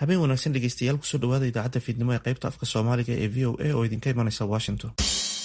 habeen wanaagsan dhegeystayaal kusoo dhawaada idaacadda fiidnimo ee qaybta afka soomaaliga ee v o a oo idinka imanaysa washington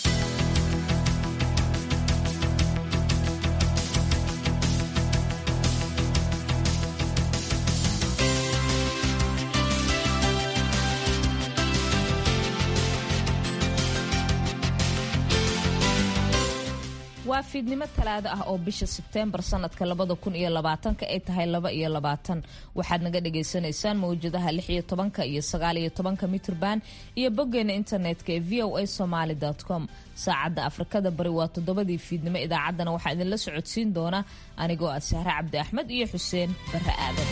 waa fiidnimo talaado ah oo bisha sebteembar sanadka labada kun iyo labaatanka ay tahay laba iyo labaatan waxaad naga dhagaysanaysaan mawjadaha lix iyo tobanka iyo sagaal iyo tobanka mitrban iyo boggeena internetka ee v o a somaly com saacadda afrikada bari waa toddobadii fiidnimo idaacaddana waxaa idinla socodsiin doona anigoo ah sahre cabdi axmed iyo xuseen barre aadan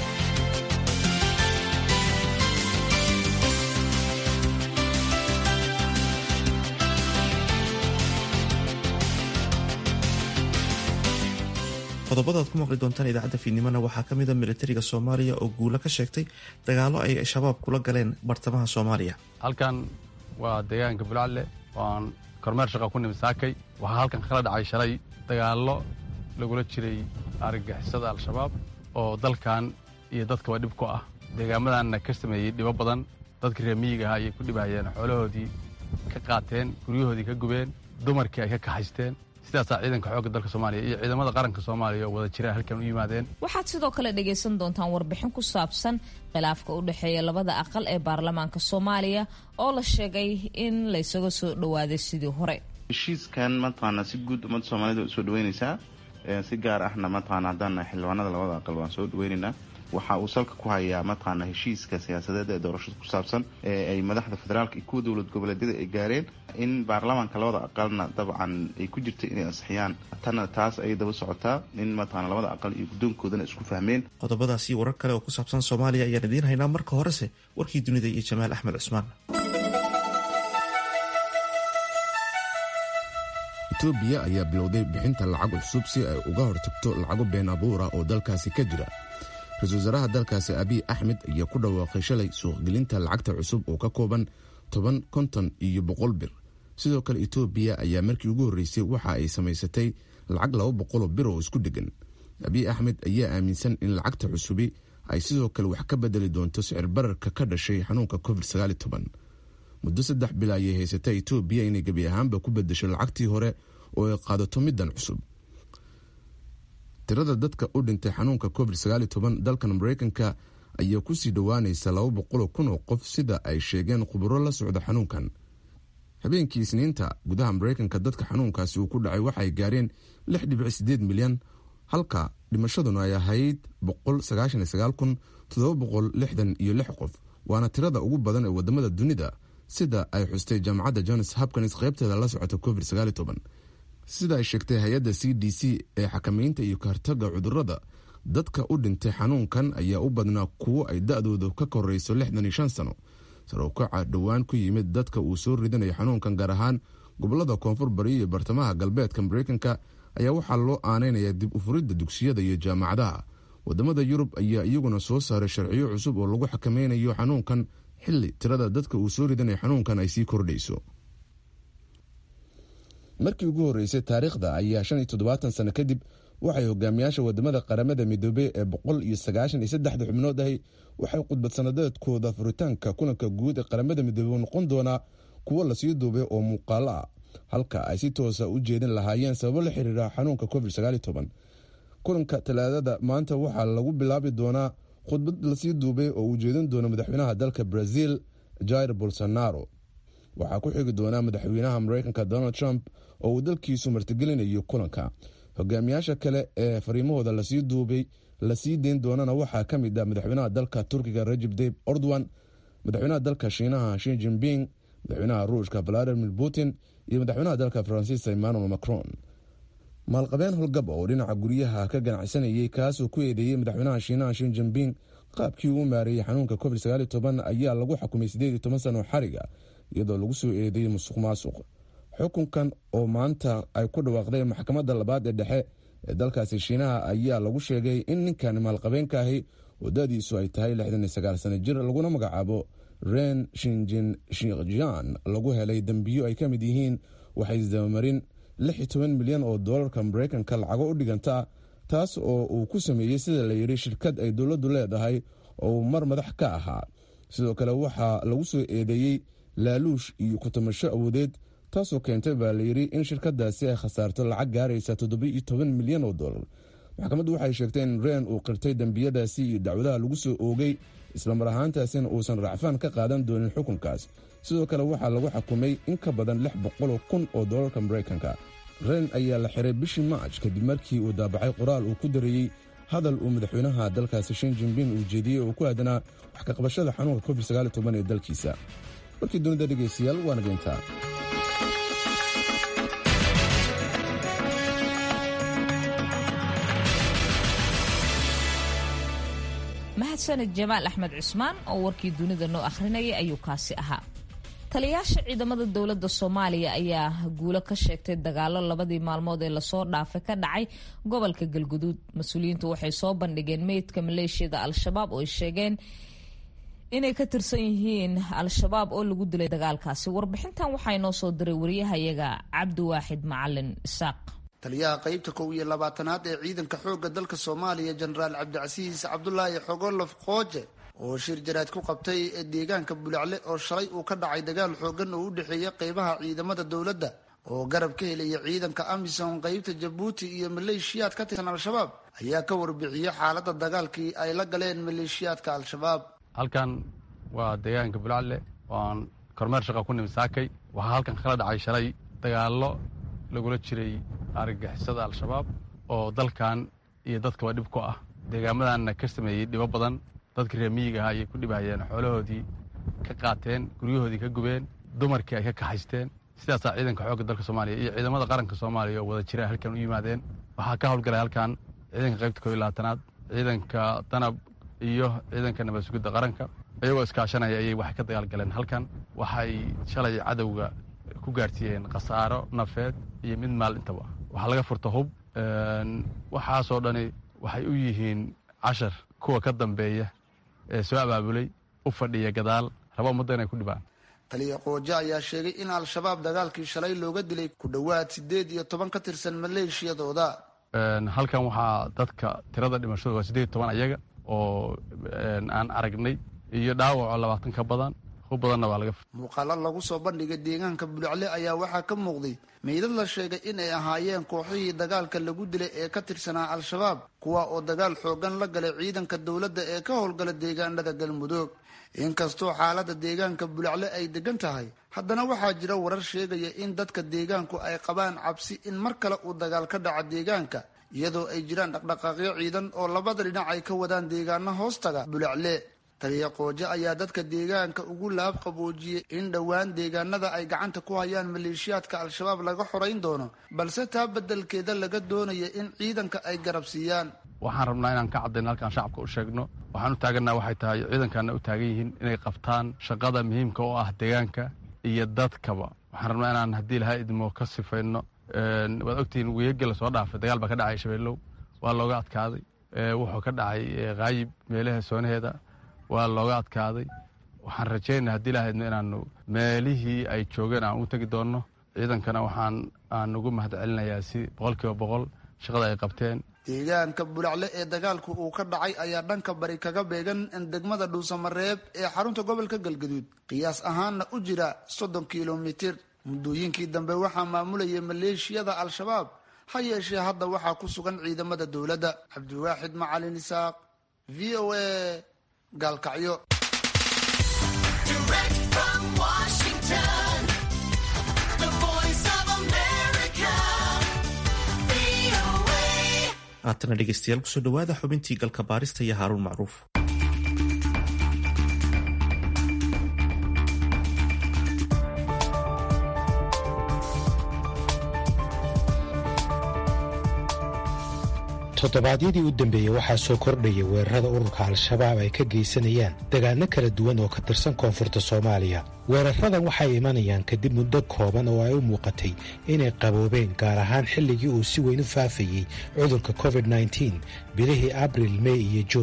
qodobada ad ku maqli doontaan idaacadda fiidnimona waxaa ka mid a militariga soomaaliya oo guulo ka sheegtay dagaalo ay shabaab kula galeen bartamaha soomaaliya halkan waa deegaanka bulcalle waan kormeer shaqa ku nimi saakay waxaa halkan kala dhacay shalay dagaallo lagula jiray argagixisada al-shabaab oo dalkan iyo dadkaba dhib ku ah deegaamadanna ka sameeyey dhibo badan dadkii reer miyiga ahaa ayay ku dhibahayeen xoolahoodii ka qaateen guryahoodii ka gubeen dumarkii ay ka kaxaysteen sidaasaa ciidanka xoogga dalka soomaaliya iyo ciidamada qaranka soomaaliya oo wada jira halkan u yimaadeen waxaad sidoo kale dhagaysan doontaan warbixin ku saabsan khilaafka u dhexeeya labada aqal ee baarlamaanka soomaaliya oo la sheegay in laysaga soo dhowaaday sidii hore heshiiskan mataqaana si guud ummadda soomaalida way usoo dhaweynaysaa si gaar ahna mataqaana haddaan xildhibaanada labada aqal waan soo dhaweynaynaa waxa uu salka ku hayaa mataqaana heshiiska siyaasadeed ee doorashada ku saabsan ee ay madaxda federaalka iyo kuwa dowlad goboleedyada ay gaareen in baarlamaanka labada aqalna dabcan ay ku jirtay inay ansixiyaan tanna taas ayay daba socotaa in mataqaana labada aqal iyo guddoonkoodana isku fahmeen qodobadaasi warar kale oo ku saabsan soomaaliya ayaan idiin haynaa marka horese warkii dunida iyo jamaal axmed cusmaan etoobiya ayaa bilowday bixinta lacag cusub si ay uga hortagto lacago been abuura oo dalkaasi ka jira ra-iisul wasaaraha dalkaasi abiy axmed ayaa ku dhawaaqay shalay suuqgelinta lacagta cusub oo ka kooban toban konton iyo boqol bir sidoo kale etoobiya ayaa markii ugu horreysay waxa ay samaysatay lacag laba boqoloo bir oo isku dheggan abiy axmed ayaa aaminsan in lacagta cusubi ay sidoo kale wax ka bedeli doonto sicir bararka ka dhashay xanuunka covid muddo saddex bil ayay haysata etoobiya inay gebi ahaanba ku bedesho lacagtii hore oo ay qaadato middan cusub tirada dadka u dhintay xanuunka covid dalkan mareykanka ayaa kusii dhowaanaysa laba boqoloo kun oo qof sida ay sheegeen khuburo la socda xanuunkan habeenkii isniinta gudaha mareykanka dadka xanuunkaasi uu ku dhacay waxay gaareen lix dhibic sideed milyan halka dhimashaduna ay ahayd boqol sagaashan iyo sagaal kun toddoba boqol lixdan iyo lix qof waana tirada ugu badan ee wadamada dunida sida ay xustay jaamacadda johns hopkins qaybteeda la socota covid sida ay sheegtay hay-adda c d c ee xakamaynta iyo kahortaga cudurada dadka u dhintay xanuunkan ayaa u badnaa kuwo ay da-dooda ka koreyso lixdan iyo shan sano sarowkaca dhowaan ku yimid dadka uu soo ridanayo xanuunkan gaar ahaan gobolada koonfur bari iyo bartamaha galbeedka mareykanka ayaa waxaa loo aaneynaya dib u furidda dugsiyada iyo jaamacadaha wadamada yurub ayaa iyaguna soo saaray sharciyo cusub oo lagu xakameynayo xanuunkan xili tirada dadka uu soo ridanayo xanuunkan ay sii kordhayso markii ugu horreysay taariikhda ayaa shan iyo toddobaatan sano kadib waxay hogaamiyaasha wadamada qaramada midoobey ee boqol iyo sagaashan iyo saddexda xubnood ahi waxay khudbad sanadeedkooda furitaanka kulanka guud ee qaramada midoobey noqon doonaa kuwo lasii duubay oo muuqaalo ah halka ay si toosa u jeedin lahaayeen sababo la xiriira xanuunka covid kulanka talaadada maanta waxaa lagu bilaabi doonaa khudbad lasii duubay oo uu jeedin doono madaxweynaha dalka brazil jair bolsonaro waxaa ku xigi doonaa madaxweynaha mareykanka donald trump oo uu dalkiisu martigelinayo kulanka hogaamiyaasha kale ee fariimahooda lasii duubay lasii deyn doonana waxaa ka mid ah madaxweynaha dalka turkiga rajib dayb ordowan madaxweynaha dalka shiinaha shi jinping madaxweynaha ruushka valadimir putin iyo madaxweynaha dalka faransiiska emmanuel macron maalqabeen holgab oo dhinaca guryaha ka ganacsanayay kaasoo ku eedeeyey madaxweynaha shiinaha shin jinping qaabkii uu maareeyey xanuunka covid ayaa lagu xukumay sano xariga iyadoo lagu soo eedeeyey musuq maasuq xukunkan oo maanta ay ku dhawaaqday maxkamadda labaad ee dhexe ee dalkaasi shiinaha ayaa lagu sheegay in ninkan maalqabeenka ahi wadadiisu ay tahay sano jir laguna magacaabo ren shinjin shijian lagu helay dembiyo ay ka mid yihiin waxay isdabamarin milyan oo doolarka mareykanka lacago u dhiganta taas oo uu ku sameeyey sida la yidhi shirkad ay dowladdu leedahay oo uu mar madax ka ahaa sidoo kale waxaa lagu soo eedeeyey laaluush iyo ku-tamasho awoodeed taasoo keentay baa layidhi in shirkadaasi ay khasaarto lacag gaaraysa toddoba-iyo toban milyan oo dollar maxkamaddu waxay sheegtay in reen uu qirtay dembiyadaasi iyo dacwadaha lagu soo oogay islamar ahaantaasina uusan racfaan ka qaadan doonin xukunkaas sidoo kale waxaa lagu xukumay in ka badan lix boqoloo kun oo dollarka maraykanka reen ayaa la xiray bishii maaj kadib markii uu daabacay qoraal uu ku dareeyey hadal uu madaxweynaha dalkaasi shin jinbin uu jeediyey oo ku aadanaa wax ka qabashada xanuunka covid ee dalkiisa warkii dunida dhegaystayaal waana geyntaa mahadsaned jamaal axmed cusmaan oo warkii dunida noo akhrinayay ayuu kaasi ahaa taliyaasha ciidamada dowladda soomaaliya ayaa guulo ka sheegtay dagaalo labadii maalmood ee lasoo dhaafay ka dhacay gobolka galguduud mas-uuliyiintu waxay soo bandhigeen meydka maleeshiyada al-shabaab oo ay sheegeen inay ka tirsan yihiin al-shabaab oo lagu dilay dagaalkaasi warbixintan waxaa inoo soo diray wariyahayaga cabdiwaaxid macalin isaaq taliyaha qaybta kow iyo labaatanaad ee ciidanka xoogga dalka soomaaliya jenaraal cabdicasiis cabdulaahi xogolof qooje oo shir jaraad ku qabtay deegaanka bulacle oo shalay uu ka dhacay dagaal xoogan oo u dhexeeya qeybaha ciidamada dowladda oo garab ka helaya ciidanka amisom qeybta jabuuti iyo maleeshiyaad ka tirsan al-shabaab ayaa ka warbixiyey xaaladda dagaalkii ay la galeen maleeshiyaadka al-shabaab halkan waa deegaanka bulacle waan kormeer shaqa ku nimi saakay waxaa halkan kala dhacay shalay dagaallo lagula jiray argagixisada al-shabaab oo dalkan iyo dadkaba dhib ku ah deegaamadanna ka sameeyey dhibo badan dadkii reer miyiga ahaa ayay ku dhibahayeen xoolahoodii ka qaateen guryahoodii ka gubeen dumarkii ay ka kaxaysteen sidaasaa ciidanka xoogga dalka soomaaliya iyo ciidamada qaranka soomaaliya oo wada jira halkan u yimaadeen waxaa ka howlgalay halkan ciidanka qaybta koob iyo labaatanaad ciidanka danab iyo ciidanka nabad sugidda qaranka iyagoo iskaashanaya ayay waxay ka dagaalgaleen halkan waxay shalay cadowga ku gaarsiiyeen khasaaro nafeed iyo mid maal intaba waxaa laga furta hub waxaasoo dhani waxay u yihiin cashar kuwa ka dambeeya ee soo abaabulay u fadhiya gadaal raba ummadda inay ku dhibaan taliya qooje ayaa sheegay in al-shabaab dagaalkii shalay looga dilay ku dhowaad siddeed iyo toban ka tirsan maleeshiyadooda halkan waxaa dadka tirada dhimashadu waa siddeed iyo toban ayaga oo aan aragnay iyo dhaawacoo labaatan ka badan hub badanna waa laga muuqaalo lagu soo bandhigay deegaanka bulacle ayaa waxaa ka muuqday meydad la sheegay in ay ahaayeen kooxihii dagaalka lagu dilay ee ka tirsanaa al-shabaab kuwa oo dagaal xoogan la galay ciidanka dowladda ee ka howlgala deegaanada galmudug inkastoo xaaladda deegaanka bulacle ay degan tahay haddana waxaa jira warar sheegaya in dadka deegaanku ay qabaan cabsi in mar kale uu dagaal ka dhaco deegaanka iyadoo ay jiraan dhaqdhaqaaqyo ciidan oo labada dhinac ay ka wadaan deegaano hoostaga bulacle taliya qooje ayaa dadka deegaanka ugu laab qaboojiyey in dhowaan deegaanada ay gacanta ku hayaan maleeshiyaadka al-shabaab laga xorayn doono balse taa beddelkeeda laga doonaya in ciidanka ay garab siiyaan waxaan rabnaa inaan ka caddayno halkaan shacabka u sheegno waxaan u taaganaa waxay tahay ciidankaana u taagan yihiin inay qabtaan shaqada muhiimka oo ah deegaanka iyo dadkaba waxaan rabnaa inaan haddii lahaa idmo ka sifayno waad ogtihiin weegga lasoo dhaafay dagaal baa ka dhacay shabeellow waa looga adkaaday wuxuu ka dhacay kaayib meelaha soonaheeda waa looga adkaaday waxaan rajaynaa haddii lahaydno inaanu meelihii ay joogeen aan u tegi doonno ciidankana waxaan aan ugu mahad celinayaa si boqol kiiba boqol shaqada ay qabteen deegaanka bulacle ee dagaalku uu ka dhacay ayaa dhanka bari kaga beegan degmada dhuusamareeb ee xarunta gobolka galgaduud qiyaas ahaanna u jira soddon kilomitir muddooyinkii dambe waxaa maamulayay maleeshiyada al-shabaab ha yeeshee hadda waxaa ku sugan ciidamada dowladda cabdiwaaxid macalin isaaq v o a gaalkacyo haatana dhegeystayaal kusoo dhawaada xubintii galka baarista iyo haaruun macruuf toddobaadyadii u dambeeyey waxaa soo kordhaya weerarada ururka al-shabaab ay ka geysanayaan dagaano kala duwan oo ka tirsan koonfurta soomaaliya weeraradan waxay imanayaan kadib muddo kooban oo ay u muuqatay inay qaboobeen gaar ahaan xilligii uu si weyn u faafayey cudurka covid-9 bilihii abril mey iyo juun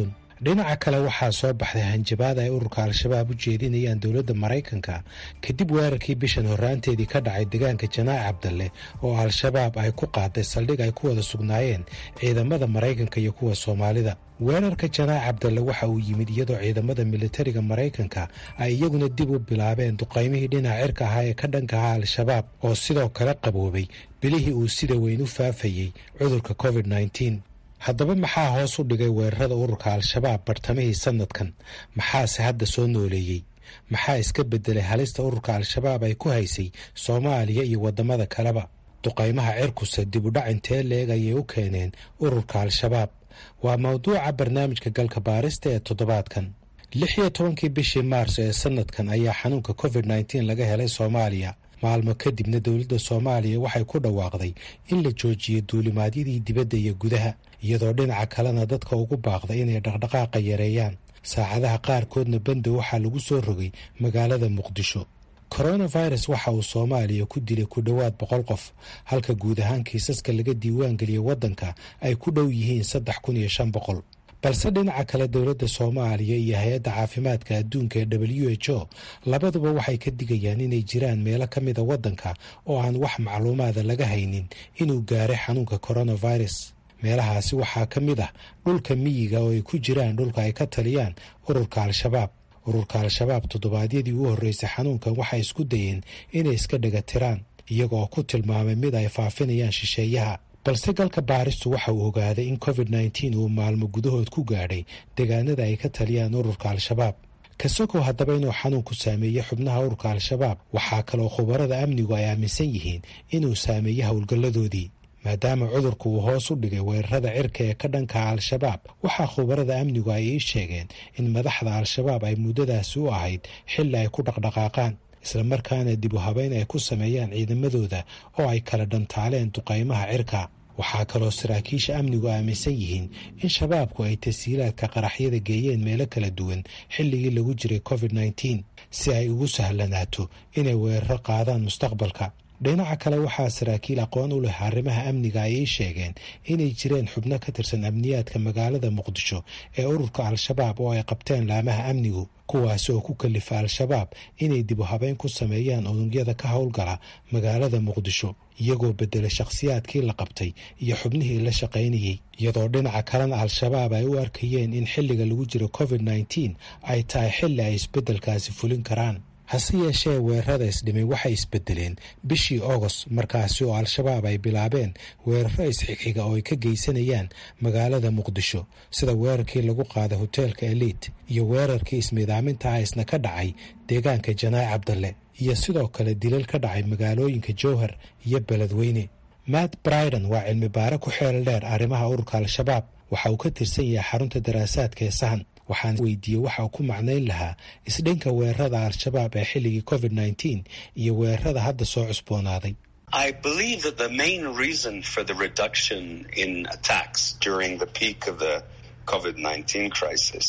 dhinaca kale waxaa soo baxday hanjabaad ay ururka al-shabaab u jeedinayaan dowladda maraykanka kadib weerarkii bishan horraanteedii ka dhacay deegaanka janaac cabdalle oo al-shabaab ay ku qaaday saldhig ay ku wada sugnaayeen ciidamada maraykanka iyo kuwa soomaalida weerarka janaac cabdalle waxa uu yimid iyadoo ciidamada militariga maraykanka ay iyaguna dib u bilaabeen duqaymihii dhinaca cirka ahaa ee ka dhanka ahaa al-shabaab oo sidoo kale qaboobay bilihii uu sida weyn u faafayey cudurka covid nneteen haddaba maxaa hoos u dhigay weerarada ururka al-shabaab bartamihii sanadkan maxaase hadda soo nooleeyey maxaa iska beddelay halista ururka al-shabaab ay ku haysay soomaaliya iyo waddamada kaleba duqaymaha cirkusa dib u dhac intee leeg ayay u keeneen ururka al-shabaab waa mawduuca barnaamijka galka baarista ee toddobaadkan lix iyo tobankii bishii maarso ee sanadkan ayaa xanuunka covid nneteen laga helay soomaaliya maalmo kadibna dowladda soomaaliya waxay ku dhawaaqday in la joojiyo duulimaadyadii dibadda iyo gudaha iyadoo dhinaca kalena dadka ugu baaqday inay dhaqdhaqaaqa yareeyaan saacadaha qaarkoodna banda waxaa lagu soo rogay magaalada muqdisho coronavirus waxa uu soomaaliya ku dilay ku dhowaad boqol qof halka guud ahaan kiisaska laga diiwaan geliyey waddanka ay ku dhow yihiin saddex kun iyo shan boqol balse dhinaca kale dowladda soomaaliya iyo hay-adda caafimaadka adduunka ee w h o labaduba waxay ka digayaan inay jiraan meelo ka mida waddanka oo aan wax macluumaada laga haynin inuu gaaray xanuunka coronavirus meelahaasi waxaa ka mid ah dhulka miyiga oo ay ku jiraan dhulka ay ka taliyaan ururka al-shabaab ururka al-shabaab toddobaadyadii u horreysay xanuunkan waxay isku dayeen inay iska dhega tiraan iyaga oo ku tilmaamay mid ay faafinayaan shisheeyaha balse galka baaristu waxa uu ogaaday in covid nneteen uu maalmo gudahood ku gaadhay deegaanada ay ka taliyaan ururka al-shabaab kasokow haddaba inuu xanuunku saameeyey xubnaha ururka al-shabaab waxaa kaloo khubarada amnigu ay aaminsan yihiin inuu saameeyey howlgalladoodii maadaama cudurku uu hoos u dhigay weerarada cirka ee ka dhankaha al-shabaab waxaa khubarada amnigu ay ii sheegeen in madaxda al-shabaab ay muddadaasi u ahayd xilli ay ku dhaqdhaqaaqaan islamarkaana dib u habeyn ay ku sameeyaan ciidamadooda oo ay kala dhantaaleen duqaymaha cirka waxaa kaloo saraakiisha amnigu aaminsan yihiin in shabaabku ay tasiilaadka qaraxyada geeyeen meelo kala duwan xilligii lagu jiray covid nneteen si ay ugu sahlanaato inay weeraro qaadaan mustaqbalka dhinaca kale waxaa saraakiil aqoon u leh arrimaha amniga ayay sheegeen inay jireen xubno ka tirsan amniyaadka magaalada muqdisho ee ururka al-shabaab oo ay qabteen laamaha amnigu kuwaasi oo ku kalifa al-shabaab inay dib u habeyn ku sameeyaan unugyada ka howlgala magaalada muqdisho iyagoo beddelay shakhsiyaadkii la qabtay iyo xubnihii la shaqaynayey iyadoo dhinaca kalena al-shabaab ay u arkayeen in xilliga lagu jiro covid nneteen ay tahay xilli ay isbeddelkaasi fulin karaan hase yeeshee weerarada isdhimay waxay isbedeleen bishii agost markaasi oo al-shabaab ay bilaabeen weeraro isxigxiga oo ay ka geysanayaan magaalada muqdisho sida weerarkii lagu qaaday hoteelka eliit iyo weerarkii ismiidaaminta ah isna ka dhacay deegaanka janaac cabdalle iyo sidoo kale dilal ka dhacay magaalooyinka jowhar iyo beledweyne matt briden waa cilmi baare ku xeel dheer arrimaha ururka al-shabaab waxa uu ka tirsan yahay xarunta daraasaadka ee sahan waxaan weydiiyey waxa uu ku macnayn lahaa isdhinka weerarada al-shabaab ee xilligii covid nneteen iyo weerarada hadda soo cusboonaaday I believe that the main reason for the reduction in attacks during the peak of the COVID 19 crisis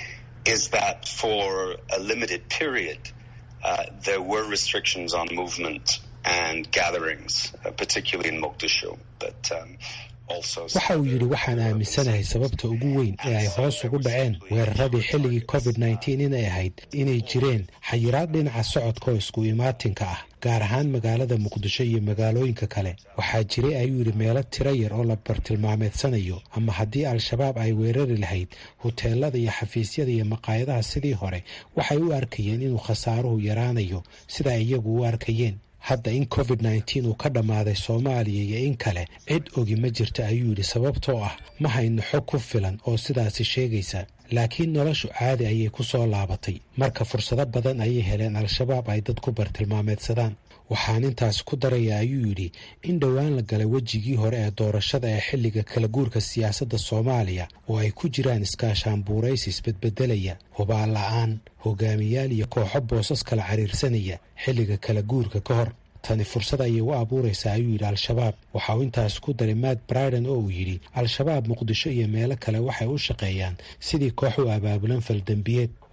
is that for a limited period, uh, there were restrictions on movement and gatherings, uh, particularly in Mogadishu. But um, waxa uu yidhi waxaan aaminsanahay sababta ugu weyn ee ay hoos ugu dhaceen weeraradii xilligii covid nneteen inay ahayd inay jireen xayiraad dhinaca socodka oo isku imaatinka ah gaar ahaan magaalada muqdisho iyo magaalooyinka kale waxaa jiray ayuu yidhi meelo tiro yar oo la bartilmaameedsanayo ama haddii al-shabaab ay weerari lahayd huteelada iyo xafiisyada iyo maqaayadaha sidii hore waxay u arkayeen inuu khasaaruhu yaraanayo sida ay iyagu u arkayeen hadda in covid nneteen uu ka dhammaaday soomaaliya iyo in kale cid ogi ma jirta ayuu yidhi sababtoo ah ma hayno xog ku filan oo sidaasi sheegaysa laakiin noloshu caadi ayay ku soo laabatay marka fursado badan ayay heleen al-shabaab ay dad ku bartilmaameedsadaan waxaan intaas ku daraya ayuu yidhi in dhowaan la galay wejigii hore ee doorashada ee xilliga kala guurka siyaasadda soomaaliya oo ay ku jiraan iskaashaanbuuraysi isbedbedelaya hubaan la-aan hogaamiyaal iyo kooxo boosas kala cariirsanaya xilliga kala guurka ka hor tani fursad ayay u abuuraysaa ayuu yidhi al-shabaab waxa uu intaas ku daray matt briden oo uu yidhi al-shabaab muqdisho iyo meelo kale waxay u shaqeeyaan sidii koox u abaabulan faldembiyeed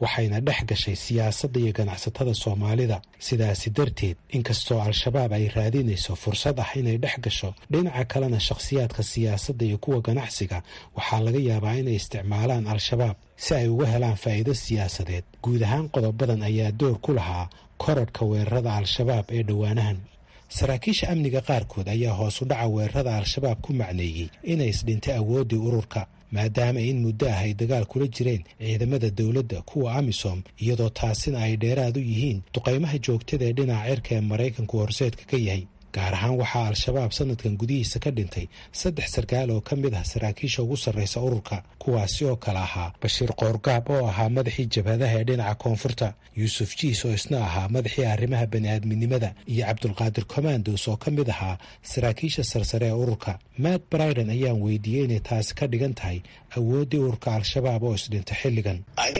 waxayna dhex gashay siyaasadda iyo ganacsatada soomaalida sidaasi darteed inkastoo al-shabaab ay raadinayso fursad ah inay dhex gasho dhinaca kalena shakhsiyaadka siyaasadda iyo kuwa ganacsiga waxaa laga yaabaa inay isticmaalaan al-shabaab si ay uga helaan faa'iido siyaasadeed guud ahaan qodobadan ayaa door ku lahaa korodhka weerarada al-shabaab ee dhowaanahan saraakiisha amniga qaarkood ayaa hoos u dhaca weerarada al-shabaab ku macneeyey inay isdhintay awooddii ururka maadaama in muddo ah ay dagaal kula jireen ciidamada dowladda kuwa amisom iyadoo taasina ay dheeraad u yihiin duqaymaha joogtada ee dhinaca cirka ee maraykanku horseedka ka yahay gaar ahaan waxaa al-shabaab sanadkan gudihiisa ka dhintay saddex sarkaal oo ka mid ah saraakiisha ugu sarraysa ururka kuwaasi oo kale ahaa bashiir qoorgaab oo ahaa madaxii jabhadaha ee dhinaca koonfurta yuusuf jiis oo isna ahaa madaxii arrimaha bani'aadminimada iyo cabdulqaadir commandos oo ka mid ahaa saraakiisha sarsare ee ururka matt briden ayaan weydiiyey inay taasi ka dhigan tahay awooddii ururka al-shabaab oo isdhinta xilligan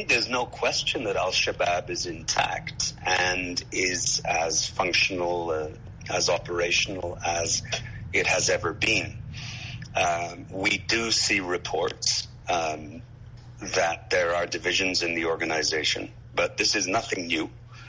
as operational as it has ever been. Um, we do see reports um, that there are divisions in the organization, but this is nothing new.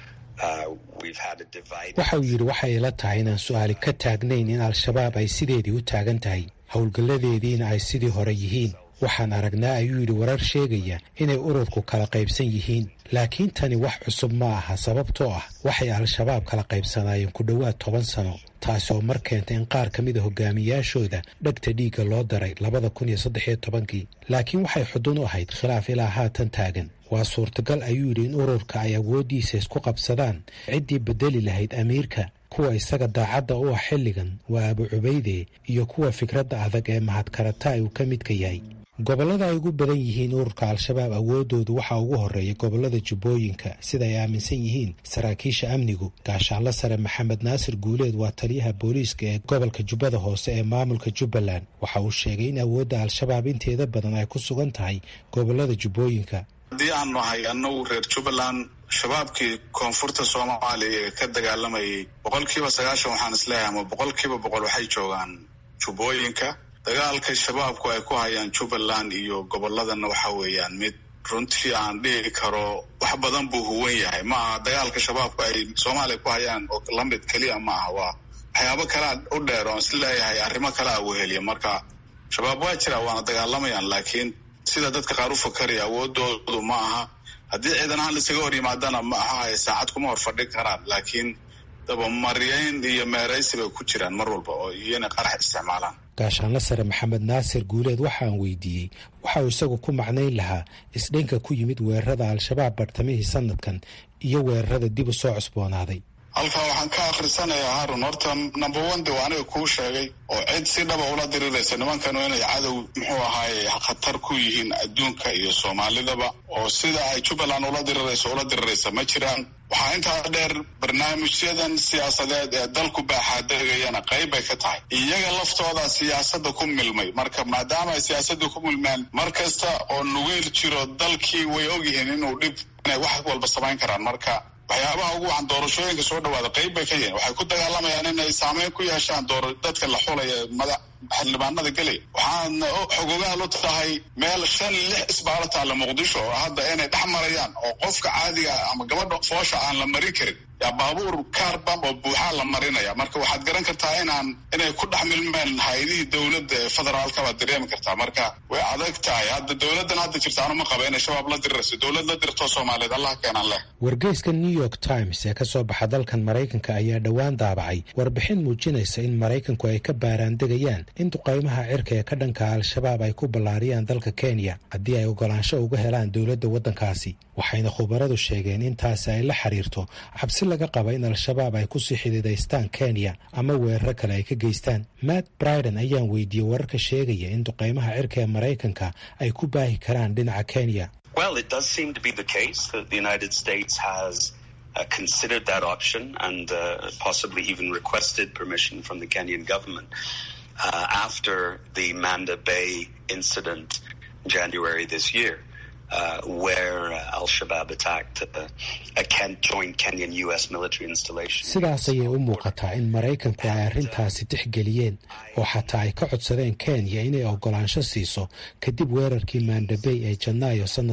waxa uu yidhi waxay ila tahay inaan su-aali ka taagnayn in al-shabaab ay sideedii u taagan tahay howlgalladeediina ay sidii hore yihiin waxaan aragnaa ayuu yidhi warar sheegaya inay ururku kala qaybsan yihiin laakiin tani wax cusub ma aha sababtoo ah waxay al-shabaab kala qaybsanaayeen ku dhowaad toban sano taasi oo mar keentay in qaar ka mida hogaamiyaashooda dhegta dhiigga loo daray labada kun iyo saddex iyo tobankii laakiin waxay xudun u ahayd khilaaf ilaa haatan taagan waa suurtagal ayuu yidhi in ururka ay awooddiisa isku qabsadaan ciddii bedeli lahayd amiirka kuwa isaga daacadda u ah xilligan waa abu cubayde iyo kuwa fikradda adag ee mahadkarataay uu ka midka yahay gobollada ay ugu badan yihiin ururka al-shabaab awooddoodu waxaa ugu horreeya gobollada jubbooyinka sida ay aaminsan yihiin saraakiisha amnigu gaashaanlo sare maxamed naasir guuleed waa taliyaha booliiska ee gobolka jubbada hoose ee maamulka jubbaland waxa uu sheegay in awoodda al-shabaab inteeda badan ay ku sugan tahay gobollada jubbooyinka haddii aan nahay annagu reer jubbaland shabaabkii koonfurta soomaaliya ee ka dagaalamayay boqol kiiba sagaashan waxaan isleeyahay ama boqol kiiba boqol waxay joogaan jubbooyinka dagaalka shabaabku ay ku hayaan jubbaland iyo gobolladana waxa weeyaan mid runtii aan dhihi karo wax badan buu huwan yahay ma aha dagaalka shabaabku ay soomaaliya ku hayaan oo lamid keliya ma aha waa waxyaabo kalea u dheer oon isleeyahay arrimo kalea weheliya marka shabaab waa jira waana dagaalamayaan laakiin sida dadka qaar u fakaraya awoodoodu ma aha haddii ciidan ahaan laisaga hor yimaadana ma aha saacad kuma hor fadhin karaan laakiin dabamaryayn iyo meeraysi bay ku jiraan mar walba oo iyona qarax isticmaalaan gaashaanlo sare maxamed naasir guuleed waxaan weydiiyey waxa uu isagu ku macnayn lahaa isdhinka ku yimid weerarada al-shabaab bartamihii sanadkan iyo weerarada dib u soo cusboonaaday halkaa waxaan ka akhrisanayaa harun horta number one de waa aniga kuu sheegay oo cid si dhaba ula diriraysa nimankanu inay cadow muxuu ahaaye khatar ku yihiin adduunka iyo soomaalidaba oo sida ay jubbaland ula dirirayso ula diriraysa ma jiraan waxaa intaa dheer barnaamijyadan siyaasadeed ee dalku baaxaadegayana qayb bay ka tahay iyaga laftooda siyaasadda ku milmay marka maadaama ay siyaasadda ku milmeen mar kasta oo nugeyl jiro dalkii way ogyihiin inuu dhib inay wax walba samayn karaan marka waxyaabaha ugu wacan doorashooyinka soo dhawaada qayb bay ka yihiin waxay ku dagaalamayaan inay saameyn ku yeeshaan door dadka la xulaya mada xildhibaanada gelaya waxaadna xogogaal u tahay meel shan lix isbaalo taalla muqdisho oo hadda inay dhex marayaan oo qofka caadiga ama gabadha foosha aan la marin karin yaa baabuur kaarbam oo buuxaa la marinaya marka waxaad garan kartaa inaan inay ku dhex milmeen hay-adihii dowladda ee federaalka baad dareemi kartaa marka way adag tahay hadda dowladdan hadda jirta anu ma qaba inay shabaab la dirirayso dowlad la dirtoo soomaaliyeed allah keenan leh wargeyska new york times ee ka soo baxa dalkan maraykanka ayaa dhowaan daabacay warbixin muujinaysa in maraykanku ay ka baaraandegayaan in duqaymaha cirka ee ka dhanka al-shabaab ay ku ballaariyaan dalka kenya haddii ay ogolaansho uga helaan dowladda waddankaasi waxayna khubaradu sheegeen in taasi ay la xiriirto cabsi laga qaba in al-shabaab ay kusii xidiidaystaan kenya ama weeraro kale ay ka geystaan matt briden ayaan weydiiyey wararka sheegaya in duqaymaha cirka ee maraykanka ay ku baahi karaan dhinaca kenya Well, it does seem to be the case that the United States has uh, considered that option and uh, possibly even requested permission from the Kenyan government uh, after the Manda Bay incident in January this year. Uh, where uh, Al-Shabaab attacked uh, a Ken- joint Kenyan-U.S. military installation. sidaas ayay u muuqataa in maraykanku ay arrintaasi tixgeliyeen oo xataa ay ka codsadeen kenya inay ogolaansho siiso kadib weerarkii maandabey ee janaayo sanadkan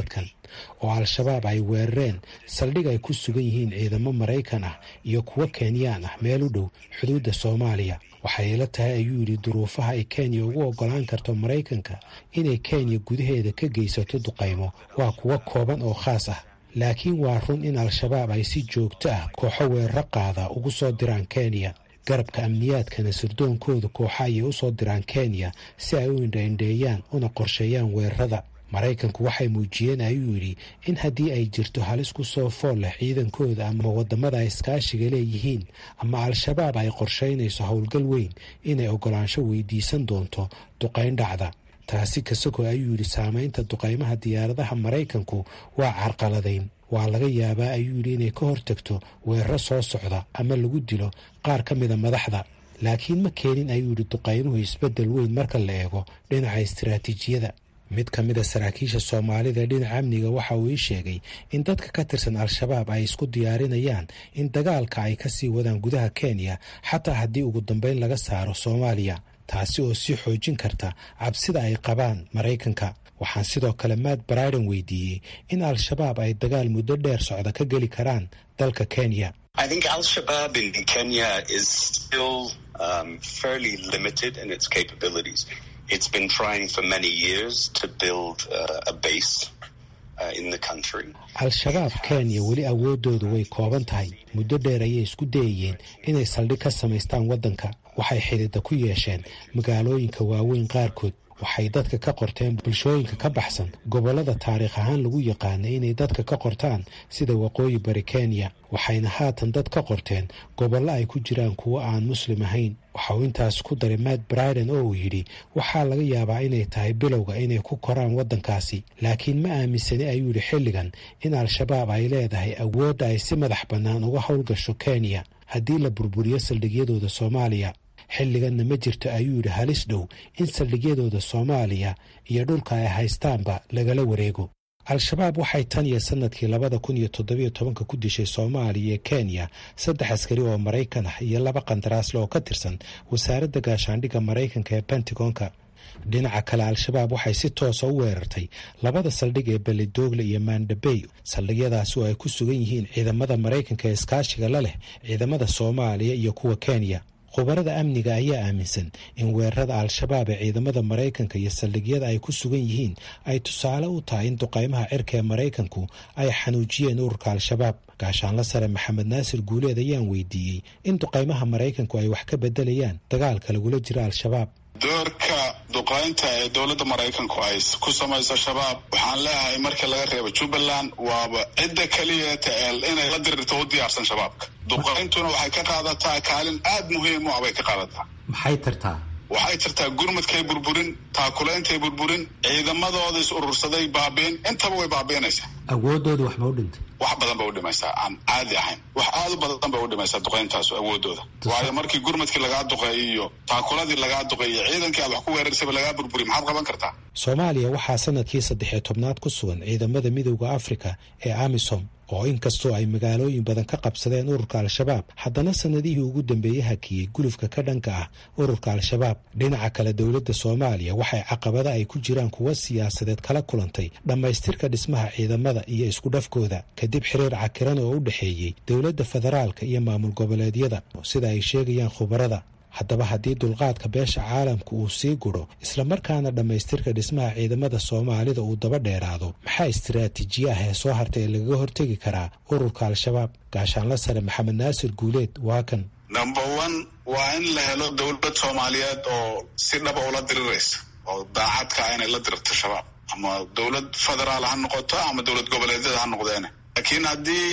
oo al-shabaab ay weerareen saldhig ay ku sugan yihiin ciidamo maraykan ah iyo kuwo kenyaan ah meel u dhow xuduudda soomaaliya waxay ila tahay ayuu yidhi duruufaha ay kenya ugu oggolaan karto maraykanka inay kenya gudaheeda ka geysato duqaymo waa kuwo kooban oo khaas ah laakiin waa run in al-shabaab ay si joogto ah kooxo weeraro qaada ugu soo diraan kenya garabka amniyaadkana sirdoonkooda kooxa ayay u soo diraan kenya si ay u indhaindheeyaan una qorsheeyaan weerarada maraykanku waxay muujiyeen ayuu yidhi in haddii ay jirto halis ku soo fool leh ciidankooda ama waddamada ay iskaashiga leeyihiin ama al-shabaab ay qorshaynayso howlgal weyn inay oggolaansho weydiisan doonto duqayn dhacda taasi kasagoo ayuu yidhi saamaynta duqaymaha diyaaradaha maraykanku waa carqaladayn waa laga yaabaa ayuu yidhi inay ka hortagto weeraro soo socda ama lagu dilo qaar ka mida madaxda laakiin ma keenin ayuu yidhi duqaymuhu isbeddel weyn marka la eego dhinaca istiraatiijiyada mid ka mida saraakiisha soomaalida dhinaca amniga waxa uu ii sheegay in dadka ka tirsan al-shabaab ay isku diyaarinayaan in dagaalka ay kasii wadaan gudaha kenya xataa haddii ugu dambeyn laga saaro soomaaliya taasi oo sii xoojin karta cabsida ay qabaan maraykanka waxaan sidoo kale matt briden weydiiyey in al-shabaab ay dagaal muddo dheer socda ka geli karaan dalka kenya I think Al Shabaab in Kenya is still um, fairly limited in its capabilities. It's been trying for many years to build uh, a base uh, in the country. al-shabaab kenya weli awoodoodu way kooban tahay muddo dheer ayay isku dayayeen inay saldhig ka samaystaan waddanka waxay xidida ku yeesheen magaalooyinka waaweyn qaarkood waxay dadka ka qorteen bulshooyinka ka baxsan gobollada taariikh ahaan lagu yaqaanay inay dadka ka qortaan sida waqooyi bari kenya waxayna haatan dad ka qorteen gobollo ay ku jiraan kuwo aan muslim ahayn waxa uu intaas ku daray matt briden oo uu yidhi waxaa laga yaabaa inay tahay bilowga inay ku koraan waddankaasi laakiin ma aaminsani ayuu yidhi xilligan in al-shabaab ay leedahay awoodda ay si madax bannaan uga howlgasho kenya haddii la burburiyo saldhigyadooda soomaaliya xilliganna ma jirto ayuu yidhi halis dhow in saldhigyadooda soomaaliya iyo dhulka ay haystaanba lagala wareego al-shabaab waxay tan iyo sanadkii labada kun iyo toddobiyo tobanka ku dishay soomaaliya iyo kenya saddex askari oo maraykan ah iyo laba qandaraasle oo ka tirsan wasaaradda gaashaandhigga maraykanka ee pentagonka dhinaca kale al-shabaab waxay si toosa u weerartay labada saldhig ee beledoogle iyo mandabey saldhigyadaasi oo ay ku sugan yihiin ciidamada maraykanka ee iskaashiga la leh ciidamada soomaaliya iyo kuwa kenya khubarada amniga ayaa aaminsan in weerarada al-shabaab ee ciidamada maraykanka iyo saldhigyada ay ku sugan yihiin ay tusaale u tahay in duqaymaha cirka ee maraykanku ay xanuujiyeen ururka al-shabaab gaashaanla sare maxamed naasir guuleed ayaan weydiiyey in duqaymaha maraykanku ay wax ka bedelayaan dagaalka lagula jiro al-shabaab doorka duqaynta ee dowladda maraykanku ay ku samayso shabaab waxaan leeyahay markii laga reebo jubbaland waaba cidda keliyata inay la dirirto u diyaarsan shabaabka duqayntuna waxay ka qaadataa kaalin aad muhiim u ah bay ka qaadataa maxay tartaa waxay jirtaa gurmadkay burburin taakulaintay burburin ciidamadooda is urursaday baabiin intaba way baabiinaysaa awoodooda wax ma u dhintay wax badan bay u dhimaysaa aan caadi ahayn wax aad u badan bay u dhimaysaa duqayntaasu awoodooda waayo markii gurmadkii lagaa duqeeyo iyo taakuladii lagaa duqeeyo ciidankii aad wax ku weerarsaba lagaa burburiy maxaad qaban kartaa soomaaliya waxaa sanadkii saddexiyo tobnaad ku sugan ciidamada midowda afrika ee amisom oo inkastoo ay magaalooyin badan ka qabsadeen ururka al-shabaab haddana sanadihii ugu dambeeyey hakiyey gulufka ka dhanka ah ururka al-shabaab dhinaca kale dowladda soomaaliya waxay caqabada ay ku jiraan kuwa siyaasadeed kala kulantay dhammaystirka dhismaha ciidamada iyo isku dhafkooda kadib xiriir cakiran oo u dhexeeyey dowladda federaalka iyo maamul goboleedyada sida ay sheegayaan khubarada haddaba haddii dulqaadka beesha caalamka uu sii gudho islamarkaana dhammaystirka dhismaha ciidamada soomaalida uu daba dheeraado maxaa istiraatiijiye ah ee soo hartay ee lagaga hortegi karaa ururka al-shabaab gaashaanla sare maxamed naasir guuleed waa kan number one waa in la helo dowlad soomaaliyeed oo si dhaba ula diriraysa oo daacadka ah inay la dirirto shabaab ama dowlad federaal ha noqoto ama dowlad goboleedyada ha noqdeene laakiin haddii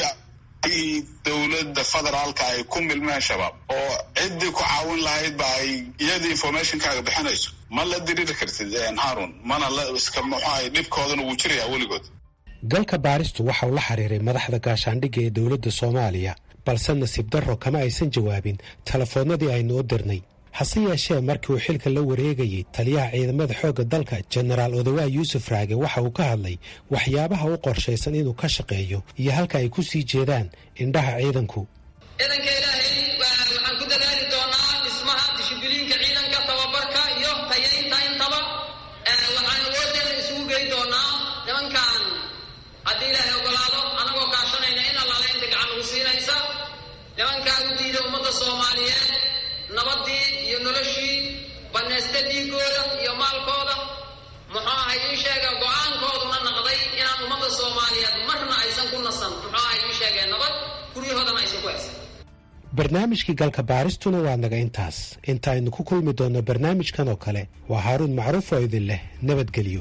dowladda federaalka ay ku milmeen shabaab oo ciddii ku caawin lahaydba ay iyadii informationkaaga bixinayso ma la diriri kartid harun mana la iska muxuahay dhibkoodana wuu jirayaa weligood galka baaristu waxauu la xiriiray madaxda gaashaandhigga ee dowladda soomaaliya balse nasiib darro kama aysan jawaabin telefoonnadii aynu u dirnay hase yeeshee markii uu xilka la wareegayey taliyaha ciidamada xoogga dalka jenaraal odawaa yuusuf raage waxa uu ka hadlay waxyaabaha u qorshaysan inuu ka shaqeeyo iyo halka ay ku sii jeedaan indhaha ciidanku ciidanka ilaahay waxaan ku dadaali doonaa dhismaha dishibiliinka ciidanka tababarka iyo tayaynta intaba waxaan awoodeena isugu gey doonaa nimankan haddii ilaahay ogolaado annagoo kaashanayna in allaale inta gacan lagu siinaysa nimankaa u diida ummadda soomaaliyeed nabaddii iyo noloshii bannaysta dhiigooda iyo maalkooda muxuu ahay ii sheega go-aankooduna naqday inaan ummadda soomaaliyeed marna aysan ku nasan muxuu ahay ii sheegeen nabad guryahoodana aysan ku haysan barnaamijkii galka baaristuna waa naga intaas intaaynu ku kulmi doonno barnaamijkan oo kale waa haaruun macruuf oo idin leh nabadgelyo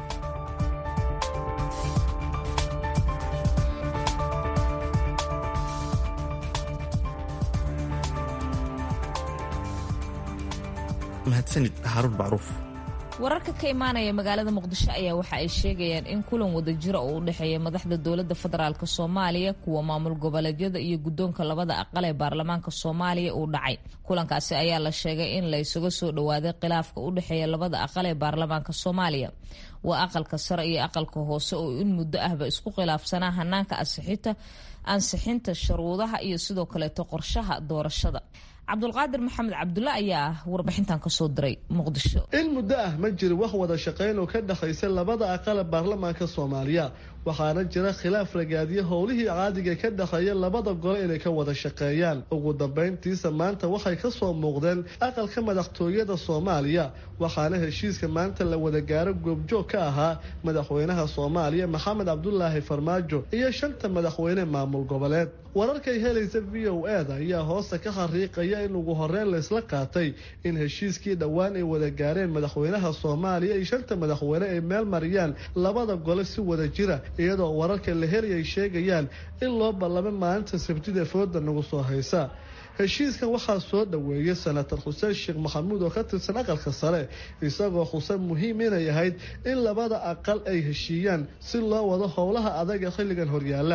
mahadsanid haaruun macruuf wararka ka imaanaya magaalada muqdisho ayaa waxa ay sheegayaan in kulan wadajira oo u dhexeeya madaxda dowladda federaalk soomaaliya kuwa maamul goboleedyada iyo guddoonka labada aqal ee baarlamaanka soomaaliya uu dhacay kulankaasi ayaa la sheegay in la isuga soo dhowaaday khilaafka u dhexeeya labada aqal ee baarlamaanka soomaaliya waa aqalka sare iyo aqalka hoose oo in muddo ahba isku khilaafsanaa hanaanka ansixinta ansixinta shuruudaha iyo sidoo kaleeto qorshaha doorashada cabdulqaadir maxamed cabdulle ayaa warbixintan kasoo diray muqdisho in muddo ah ma jiro wax wada shaqayn oo ka dhexaysa labada aqale baarlamaanka soomaaliya waxaana jira khilaaf ragaadiya howlihii caadiga ka dhexeeya labada gole inay ka wada shaqeeyaan ugu dambayntiisa maanta waxay ka soo muuqdeen aqalka madaxtooyada soomaaliya waxaana heshiiska maanta la wada gaaro goobjoog ka ahaa madaxweynaha soomaaliya maxamed cabdulaahi farmaajo iyo shanta madaxweyne maamul goboleed wararkay helaysa v o eda ayaa hoosta ka xariiqaya in ugu horeyn laysla qaatay in heshiiskii dhowaan ay wada gaareen madaxweynaha soomaaliya iyo shanta madaxweyne ay meel mariyaan labada gole si wada jira iyadoo wararka la heli ay sheegayaan in loo ballamo maalinta sabtida fooda nagu soo haysa heshiiskan waxaa soo dhoweeyay senator xuseen sheekh maxamuud oo ka tirsan aqalka sare isagoo xuse muhiim inay ahayd in labada aqal ay heshiiyaan si loo wado howlaha adaga xilligan horyaala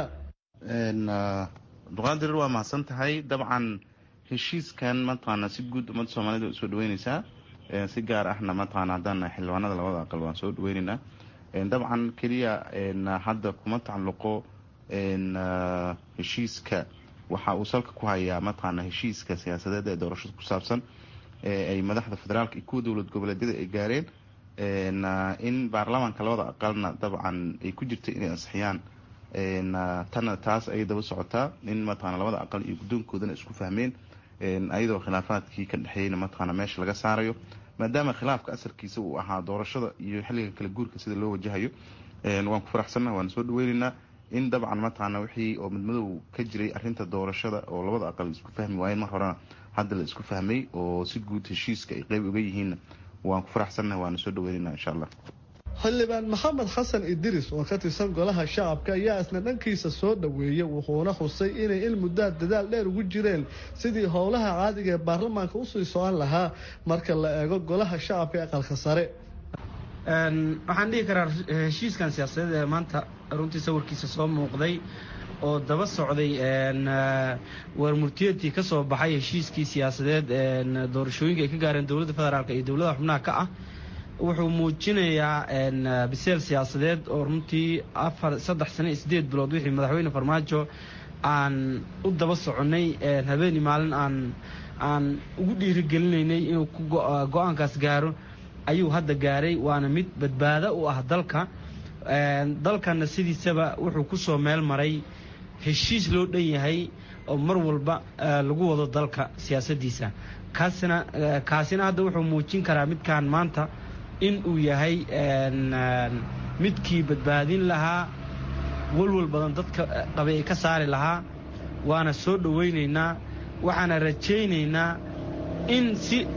duqaadir waa mahadsan tahay dabcan heshiiskan mataqaana si guud ummadda soomaalida usoo dhaweyneysaa si gaar ahna mataqaana haddaan xildhibaanada labada aqal waan soo dhaweyneynaa dabcan keliya hadda kuma tacalluqo heshiiska waxa uu salka ku hayaa mataqaana heshiiska siyaasadeed ee doorashada ku saabsan ay madaxda federaalka iyo kuwa dowlad goboleedyada ay gaareen in baarlamaanka labada aqalna dabcan ay ku jirta inay ansixiyaan tana taas ayay daba socotaa in mataqana labada aqal iyo guddoonkoodana isku fahmeen ayadoo khilaafaadkii ka dhexeeyna mataqana meesha laga saarayo maadaama khilaafka asalkiisa uu ahaa doorashada iyo xilliga kala guurka sida loo wajahayo waan ku faraxsannaha waan soo dhaweyneynaa in dabcan mataqaana wixii oo midmadow ka jiray arrinta doorashada oo labada aqal isku fahmi waayeen mar horena hadda la isku fahmay oo si guud heshiiska ay qeyb uga yihiinna waan ku faraxsannaha waana soo dhaweyneynaa insha allah xildhibaan maxamed xasan idris oo ka tirsan golaha shacabka ayaa isna dhankiisa soo dhoweeyey wuxuuna xusay inay in muddaa dadaal dheer ugu jireen sidii howlaha caadiga ee baarlamaanka usii socon lahaa marka la eego golaha shacabka ee aqalka sare waxaan dhihi karaa heshiiskan siyaasadeed ee maanta runtii sawirkiisa soo muuqday oo daba socday warmurtiyeedkii ka soo baxay heshiiskii siyaasadeed doorashooyinka ay ka gaareen dowladda federaalk iyo dowladaha xubnaha ka ah wuxuu muujinayaa biseel siyaasadeed oo runtii afar saddex sano iyo sideed bilood wixii madaxweyne farmaajo aan u daba soconnay habeeni maalin aan aan ugu dhiirigelinaynay inuu go-aankaas gaaro ayuu hadda gaaray waana mid badbaado u ah dalka dalkana sidiisaba wuxuu ku soo meel maray heshiis loo dhan yahay oo mar walba lagu wado dalka siyaasaddiisa kaasina kaasina hadda wuxuu muujin karaa midkaan maanta in uu yahay midkii badbaadin lahaa walwal badan dadka qabay ay ka saari lahaa waana soo dhowaynaynaa waxaana rajaynaynaa in si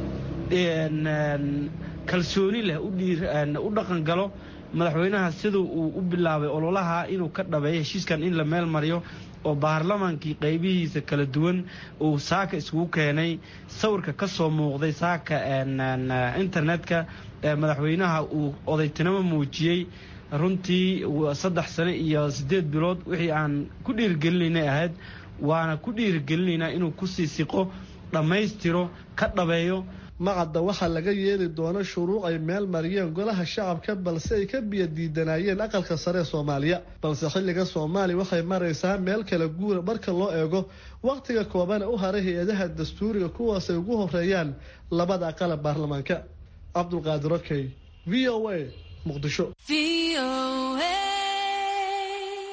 kalsooni leh u dhaqan galo madaxweynaha siduu uu u bilaabay ololaha inuu ka dhabeeyo heshiiskan in la meel mariyo oo baarlamaankii qaybihiisa kala duwan uu saaka iskugu keenay sawirka ka soo muuqday saaka internetka madaxweynaha uu odaytinimo muujiyey runtii saddex sano iyo siddeed bilood wixii aan ku dhiirigelinaynay ahayd waana ku dhiirigelinaynaa inuu kusii siqo dhammaystiro ka dhabeeyo macadda waxaa laga yeeli doona shuruuc ay meel mariyeen golaha shacabka balse ay ka biyo diidanaayeen aqalka sare ee soomaaliya balse xilliga soomaaliya waxay maraysaa meel kala guura marka loo eego wakhtiga koobana u haray hay-adaha dastuuriga kuwaas ay ugu horeeyaan labada aqala baarlamaanka cabdulqaadir okey v o a muqdisho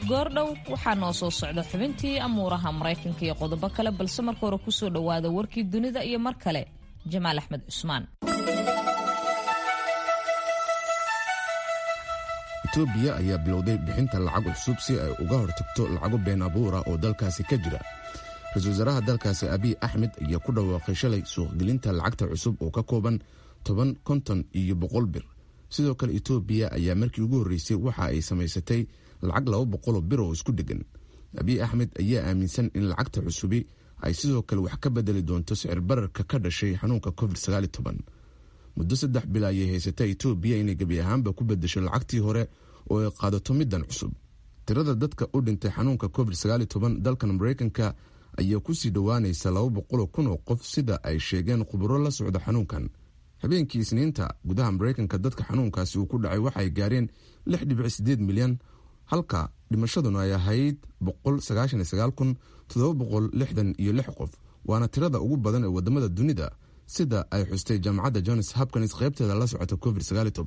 goordhow waxaa noo soo socda xubintii amuuraha maraykanka iyo qodobo kale balse marka hore kusoo dhowaada warkii dunida iyo mar kale jamaal axmed cusmaan etoobiya ayaa bilowday bixinta lacag cusub si ay uga hortagto lacago been abuura oo dalkaasi ka jira ra-iisul wasaaraha dalkaasi abiy axmed ayaa ku dhawaaqay shalay suuqgelinta lacagta cusub oo ka kooban toban konton iyo boqol bir sidoo kale etoobiya ayaa markii ugu horreysay waxa ay samaysatay lacag laba boqoloo bir oo isku dhegan abiy axmed ayaa aaminsan in lacagta cusubi ay sidoo kale wax ka bedeli doonto sicir bararka ka dhashay xanuunka covid muddo saddex bil ayay haysata etoobiya inay gebi ahaanba ku bedesho lacagtii hore oo ay qaadato middan cusub tirada dadka u dhintay xanuunka covid dalkan maraykanka ayaa kusii dhowaanaysa laba boqoloo kun oo qof sida ay sheegeen khuburo la socda xanuunkan habeenkii isniinta gudaha maraykanka dadka xanuunkaasi uu ku dhacay waxay gaareen lix dhibic sideed milyan halka dhimashaduna ay ahayd boqol sagaashan iyo sagaal kun toddoba boqol lixdan iyo lix qof waana tirada ugu badan ee wadamada dunida sida ay xustay jaamacadda johns hopkins qaybteeda la socota covid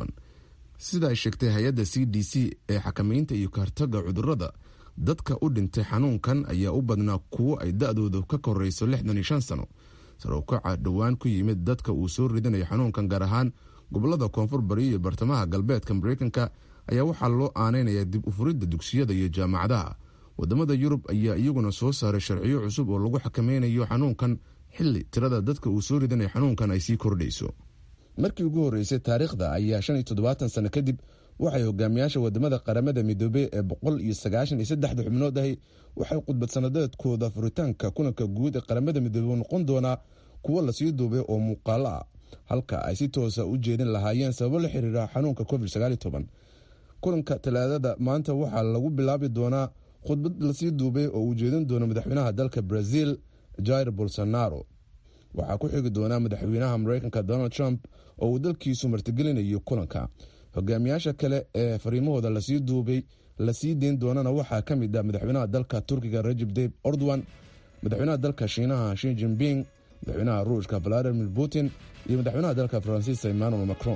sida ay sheegtay hay-adda c d c ee xakamaynta iyo kahortaga cudurada dadka u dhintay xanuunkan ayaa u badnaa kuwo ay da-doodu ka korayso lixdan iyo shan sano sarowkaca dhowaan ku yimid dadka uu soo ridanayo xanuunkan gaar ahaan gobolada koonfur bari iyo bartamaha galbeedka maraykanka ayaa waxaa loo aaneynaya dib u furidda dugsiyada iyo jaamacadaha wadamada yurub ayaa iyaguna soo saaray sharciyo cusub oo lagu xakameynayo xanuunkan xili tirada dadka uu soo ridanaya xanuunkan ay sii kordhayso markii ugu horreysay taariikhda ayaa shan iyo toddobaatan sano kadib waxay hogaamiyaasha wadamada qaramada midoobey ee boqol iyo sagaashan iyo saddexda xubnood ahi waxay khudbad sanadeedkooda furitaanka kulanka guud ee qaramada midoobey noqon doonaa kuwo lasii duubay oo muuqaalo ah halka ay si toosa u jeedin lahaayeen sababo la xiriira xanuunka covid kulanka talaadada maanta waxaa lagu bilaabi doonaa khudbad lasii duubay oo uu jeedin doono madaxweynaha dalka brazil jair bolsonaro waxaa ku xigi doonaa madaxweynaha mareykanka donald trump oo uu dalkiisu martigelinayo kulanka hogaamiyaasha kale ee fariimahooda lasii duubay lasii deyn doonana waxaa ka mid ah madaxweynaha dalka turkiga rajib dayb ordowan madaxweynaha dalka shiinaha shi jinping madaxweynaha ruushka valadimir putin iyo madaxweynaha dalka faransiiska emmanuel macron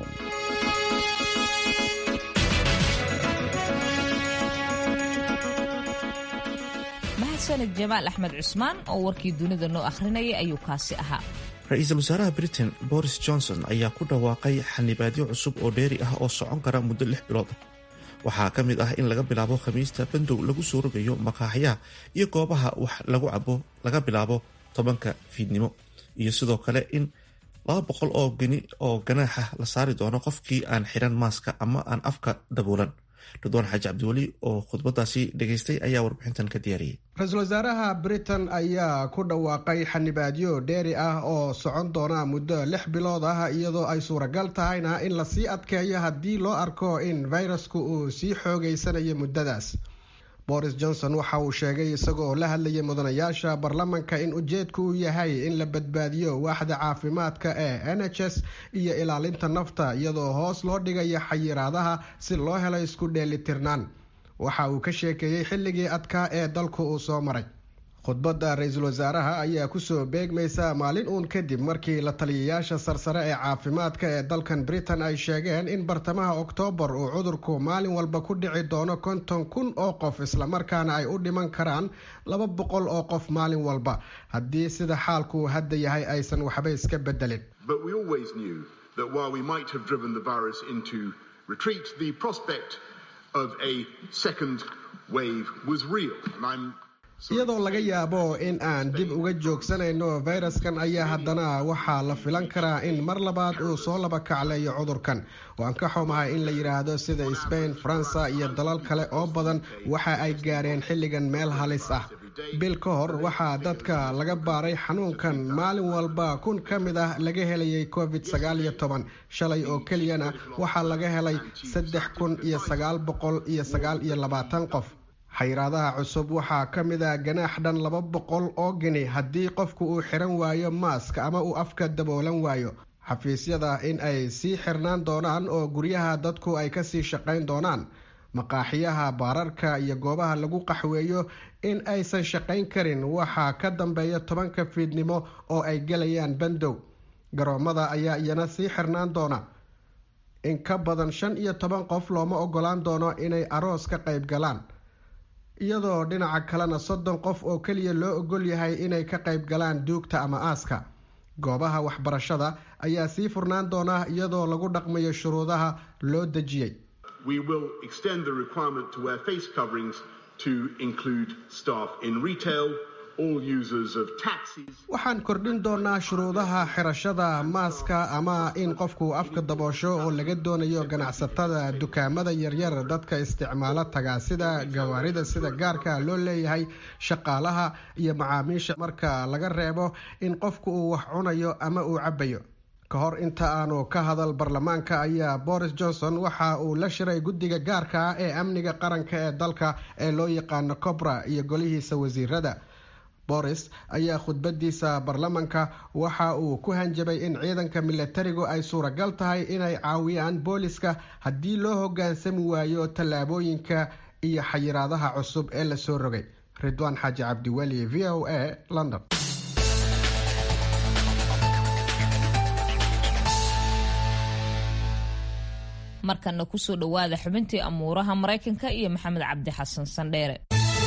mahadsanid jamaal axmed cusmaan oo warkii dunida noo akhrinayay ayuu kaasi ahaa ra-iisul wasaaraha britain boris johnson ayaa ku dhawaaqay xanibaadyo cusub oo dheeri ah oo socon kara muddo lix bilood ah waxaa ka mid ah in laga bilaabo khamiista bandow lagu soo rogayo makaaxyaha iyo goobaha wax lagu cabo laga bilaabo tobanka fiidnimo iyo sidoo kale in laba boqol oo geni oo ganaaxa la saari doono qofkii aan xiran maaska ama aan afka daboolan ridwaan xaaji cabdiweli oo khudbadaasi dhegaystay ayaa warbixintan ka diyaariyey ra-iisul wasaaraha britain ayaa ku dhawaaqay xanibaadyo dheeri ah oo socon doona muddo lix bilood ah iyadoo ay suuragal tahayna in lasii adkeeyo haddii loo arko in fayrasku uu sii xoogeysanayo muddadaas boris johnson waxa uu sheegay isagoo la hadlayay mudanayaasha baarlamanka in ujeedku uu yahay in la badbaadiyo waaxda caafimaadka ee n h s iyo ilaalinta nafta iyadoo hoos loo dhigayo xayiraadaha si loo helo isku dheelitirnaan waxa uu ka sheekeeyey xilligii adkaa ee dalku uu soo maray khudbadda ra-iisul wasaaraha ayaa kusoo beegmaysa maalin uun kadib markii la taliyayaasha sarsare ee caafimaadka ee dalkan britain ay sheegeen in bartamaha oktoobar uu cudurku maalin walba ku dhici doono konton kun oo qof islamarkaana ay u dhiman karaan laba boqol oo qof maalin walba haddii sida xaalku hadda yahay aysan waxba iska bedelin iyadoo laga yaabo in aan dib uga joogsanayno fayraskan ayaa haddana waxaa la filan karaa in mar labaad uu soo laba kacleeyo cudurkan waan ka xumahay in la yidhaahdo sida sbain faransa iyo dalal kale oo badan waxa ay gaareen xilligan meel halis ah bil ka hor waxaa dadka laga baaray xanuunkan maalin walba kun ka mid ah laga helayay covid sagaal iyo toban shalay oo keliyana waxaa laga helay saddex kun iyo sagaal boqol iyo sagaal iyo labaatan qof xayiraadaha cusub waxaa ka mid ah ganaax dhan laba boqol oo geni haddii qofku uu xiran waayo maaska ama uu afka daboolan waayo xafiisyada in ay sii xirnaan doonaan oo guryaha dadku ay kasii shaqayn doonaan maqaaxiyaha baararka iyo goobaha lagu qaxweeyo in aysan shaqayn karin waxaa ka dambeeya tobanka fiidnimo oo ay gelayaan bandow garoomada ayaa iyana sii xirnaan doona in ka badan shan iyo toban qof looma ogolaan doono inay aroos ka qayb galaan iyadoo dhinaca kalena soddon qof oo keliya loo ogol yahay inay ka qayb galaan duugta ama aaska goobaha waxbarashada ayaa sii furnaan doona iyadoo lagu dhaqmayo shuruudaha loo dejiyey waxaan kordhin doonaa shuruudaha xirashada maaska ama in qofku afka daboosho oo laga doonayo ganacsatada dukaamada yaryar dadka isticmaalo tagaasida gawaarida sida gaarka loo leeyahay shaqaalaha iyo macaamiisha marka laga reebo in qofku uu wax cunayo ama uu cabayo ka hor inta aanu ka hadal baarlamaanka ayaa boris johnson waxa uu la shiray guddiga gaarka ah ee amniga qaranka ee dalka ee loo yaqaano cobra iyo golihiisa wasiirada boris ayaa khudbadiisa baarlamanka waxa uu ku hanjabay in ciidanka milatarigu ay suuragal tahay inay caawiyaan booliska haddii loo hogaansami waayo tallaabooyinka iyo xayiraadaha cusub ee lasoo rogay ridwaan xaaji cabdiweli v o a london markana kusoo dhowaada xubintii amuuraha maraykanka iyo maxamed cabdi xasan sandheere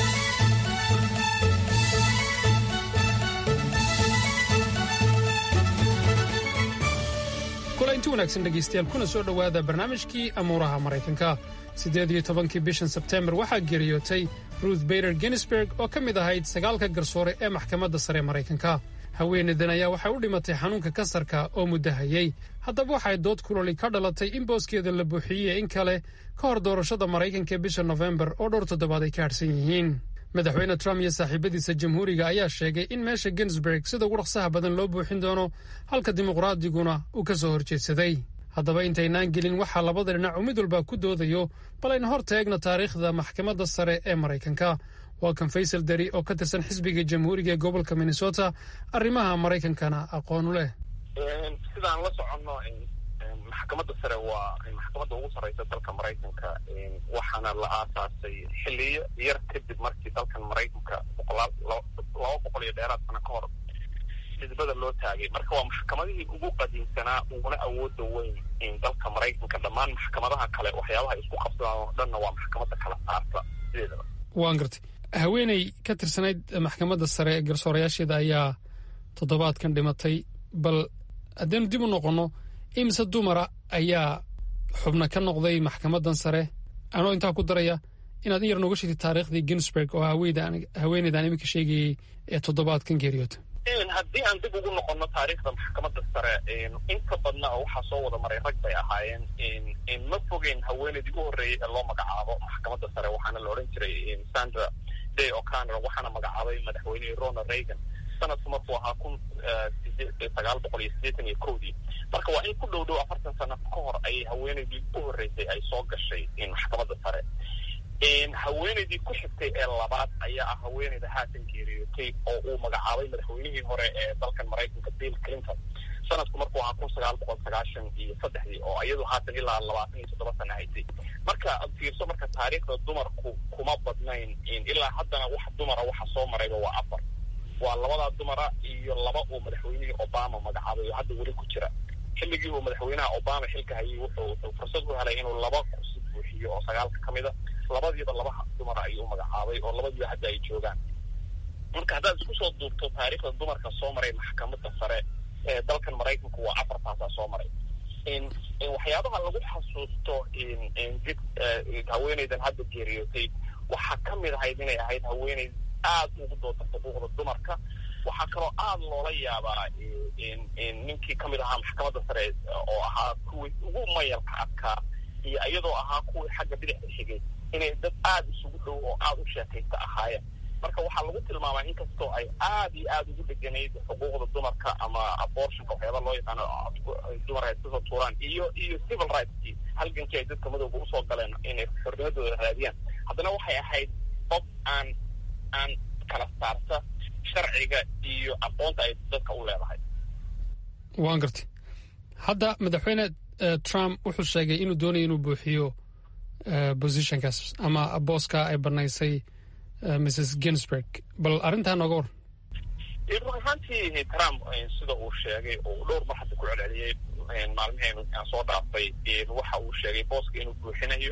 kulanti wanaagsan dhegaystayaal kuna soo dhowaada barnaamijkii amuuraha maraykanka siddeed iyo tobankii bishan sebteembar waxaa geeriyootay ruth bader ginsberg oo ka mid ahayd sagaalka garsoore ee maxkamadda sare maraykanka haweeneydan ayaa waxay u dhimatay xanuunka kansarka oo muddo hayay haddaba waxay dood kuloli ka dhalatay in booskeeda la buuxiyey in kale ka hor doorashada maraykanka ee bisha nofembar oo dhowr toddobaad ay ka hadhsan yihiin madaxweyne trump iyo saaxiibadiisa jamhuuriga ayaa sheegay in meesha ginsberg sida ugu dhaqsaha badan loo buuxin doono halka dimuqraadiguna uu ka soo horjeedsaday haddaba intaynaan gelin waxaa labada dhinac uu mid walba ku doodayo bal aynu hor taegno taariikhda maxkamadda sare ee maraykanka waa kan faysal dari oo ka tirsan xisbiga jamhuuriga ee gobolka minnesota arrimaha maraykankana aqoonu leh sidaan la soconno maxkamadda sare waa maxkamadda ugu sarreysa dalka maraykanka waxaana la aasaasay xiliyo yar kadib markii dalkan maraykanka boqolaal laba boqol iyo dheeraad sano ka hor xisbada loo taagay marka waa maxkamadihii ugu qadiimsanaa uguna awooda weyn dalka maraykanka dhammaan maxkamadaha kale waxyaabaha isku qabsadaan oo dhanna waa maxkamadda kala saarta sideedaba waan gartay haweeney ka tirsanayd maxkamadda sare ee garsoorayaasheeda ayaa toddobaadkan dhimatay bal haddaynu dib u noqonno imise dumara ayaa xubno ka noqday maxkamaddan sare anoo intaa ku daraya inaad in yar nooga sheegtay taariikhdii ginsburg oo haweeneydan iminka sheegayey ee toddobaadkan geeriyoota haddii aan dib ugu noqono taariikhda maxkamadda sare inta badna oo waxaa soo wada maray rag bay ahaayeen ma fogeyn haweeneydii u horreeyey ee loo magacaabo maxkamadda sare waxaana la odhan jiray sandra day o'connor waxaana magacaabay madaxweynihii ronald reagan sanadku markuu ahaa kun sagaal boqol iyo siddeetan iyo kowdii marka waa in ku dhow dhow afartan sano ka hor ayay haweeneydii u horreysay ay soo gashay maxkamadda sare haweeneydii ku xigtay ee labaad ayaa ah haweeneyda haatan geeriyootay oo uu magacaabay madaxweynihii hore ee dalkan maraykanka bill clinton sanadku markuu ahaa kun sagaal boqol sagaashan iyo saddexdii oo iyadu haatan ilaa labaatan iyo toddoba sana haysay marka fiirso marka taariikhda dumarku kuma badnayn ilaa haddana wax dumara waxa soo marayba waa afar waa labadaa dumara iyo laba uu madaxweynihii obama magacaabay oo hadda weli ku jira xilligii uu madaxweynaha obama xilka hayay wuxuu fursad u helay inuu laba kursi buuxiyo oo sagaalka ka mid a labadiiba laba dumara ayuu magacaabay oo labadiiba hadda ay joogaan marka haddaad isku soo duubto taariikhda dumarka soo maray maxkamadda sare ee dalkan maraykanku waa afartaasaa soo maray waxyaabaha lagu xasuusto did haweeneydan hadda geeriyootay waxaa ka mid ahayd inay ahayd haweeney aad ugu dooda xuquuqda dumarka waxaa kaloo aada loola yaabaa ninkii ka mid ahaa maxkamadda sare oo ahaa kuwii ugu mayalka adkaa iyo iyadoo ahaa kuwii xagga bidixda xigay inay dad aada isugu dhow oo aada u sheekaysta ahaayeen marka waxaa lagu tilmaamaa inkastoo ay aad iyo aada ugu dheganayd xuquuqda dumarka ama abortionka waxyaaba loo yaqaano dumarka iskasoo tuuraan iyo iyo civil rightskii halgankii ay dadka madowga usoo galeen inay xornimadooda raadiyaan haddana waxay ahayd qof aan aan kala saarta sharciga iyo aqoonta ay dadka u leedahay waan gartay hadda madaxweyne trump wuxuu sheegay inuu doonaya inuu buuxiyo positionkaas ama booska ay banaysay mrs ginsburg bal arrintaa nooga war run ahaantii trump sida uu sheegay oo dhowr mar hadda ku celceliyey maalmiheen aan soo dhaafay waxa uu sheegay booska inuu buuxinayo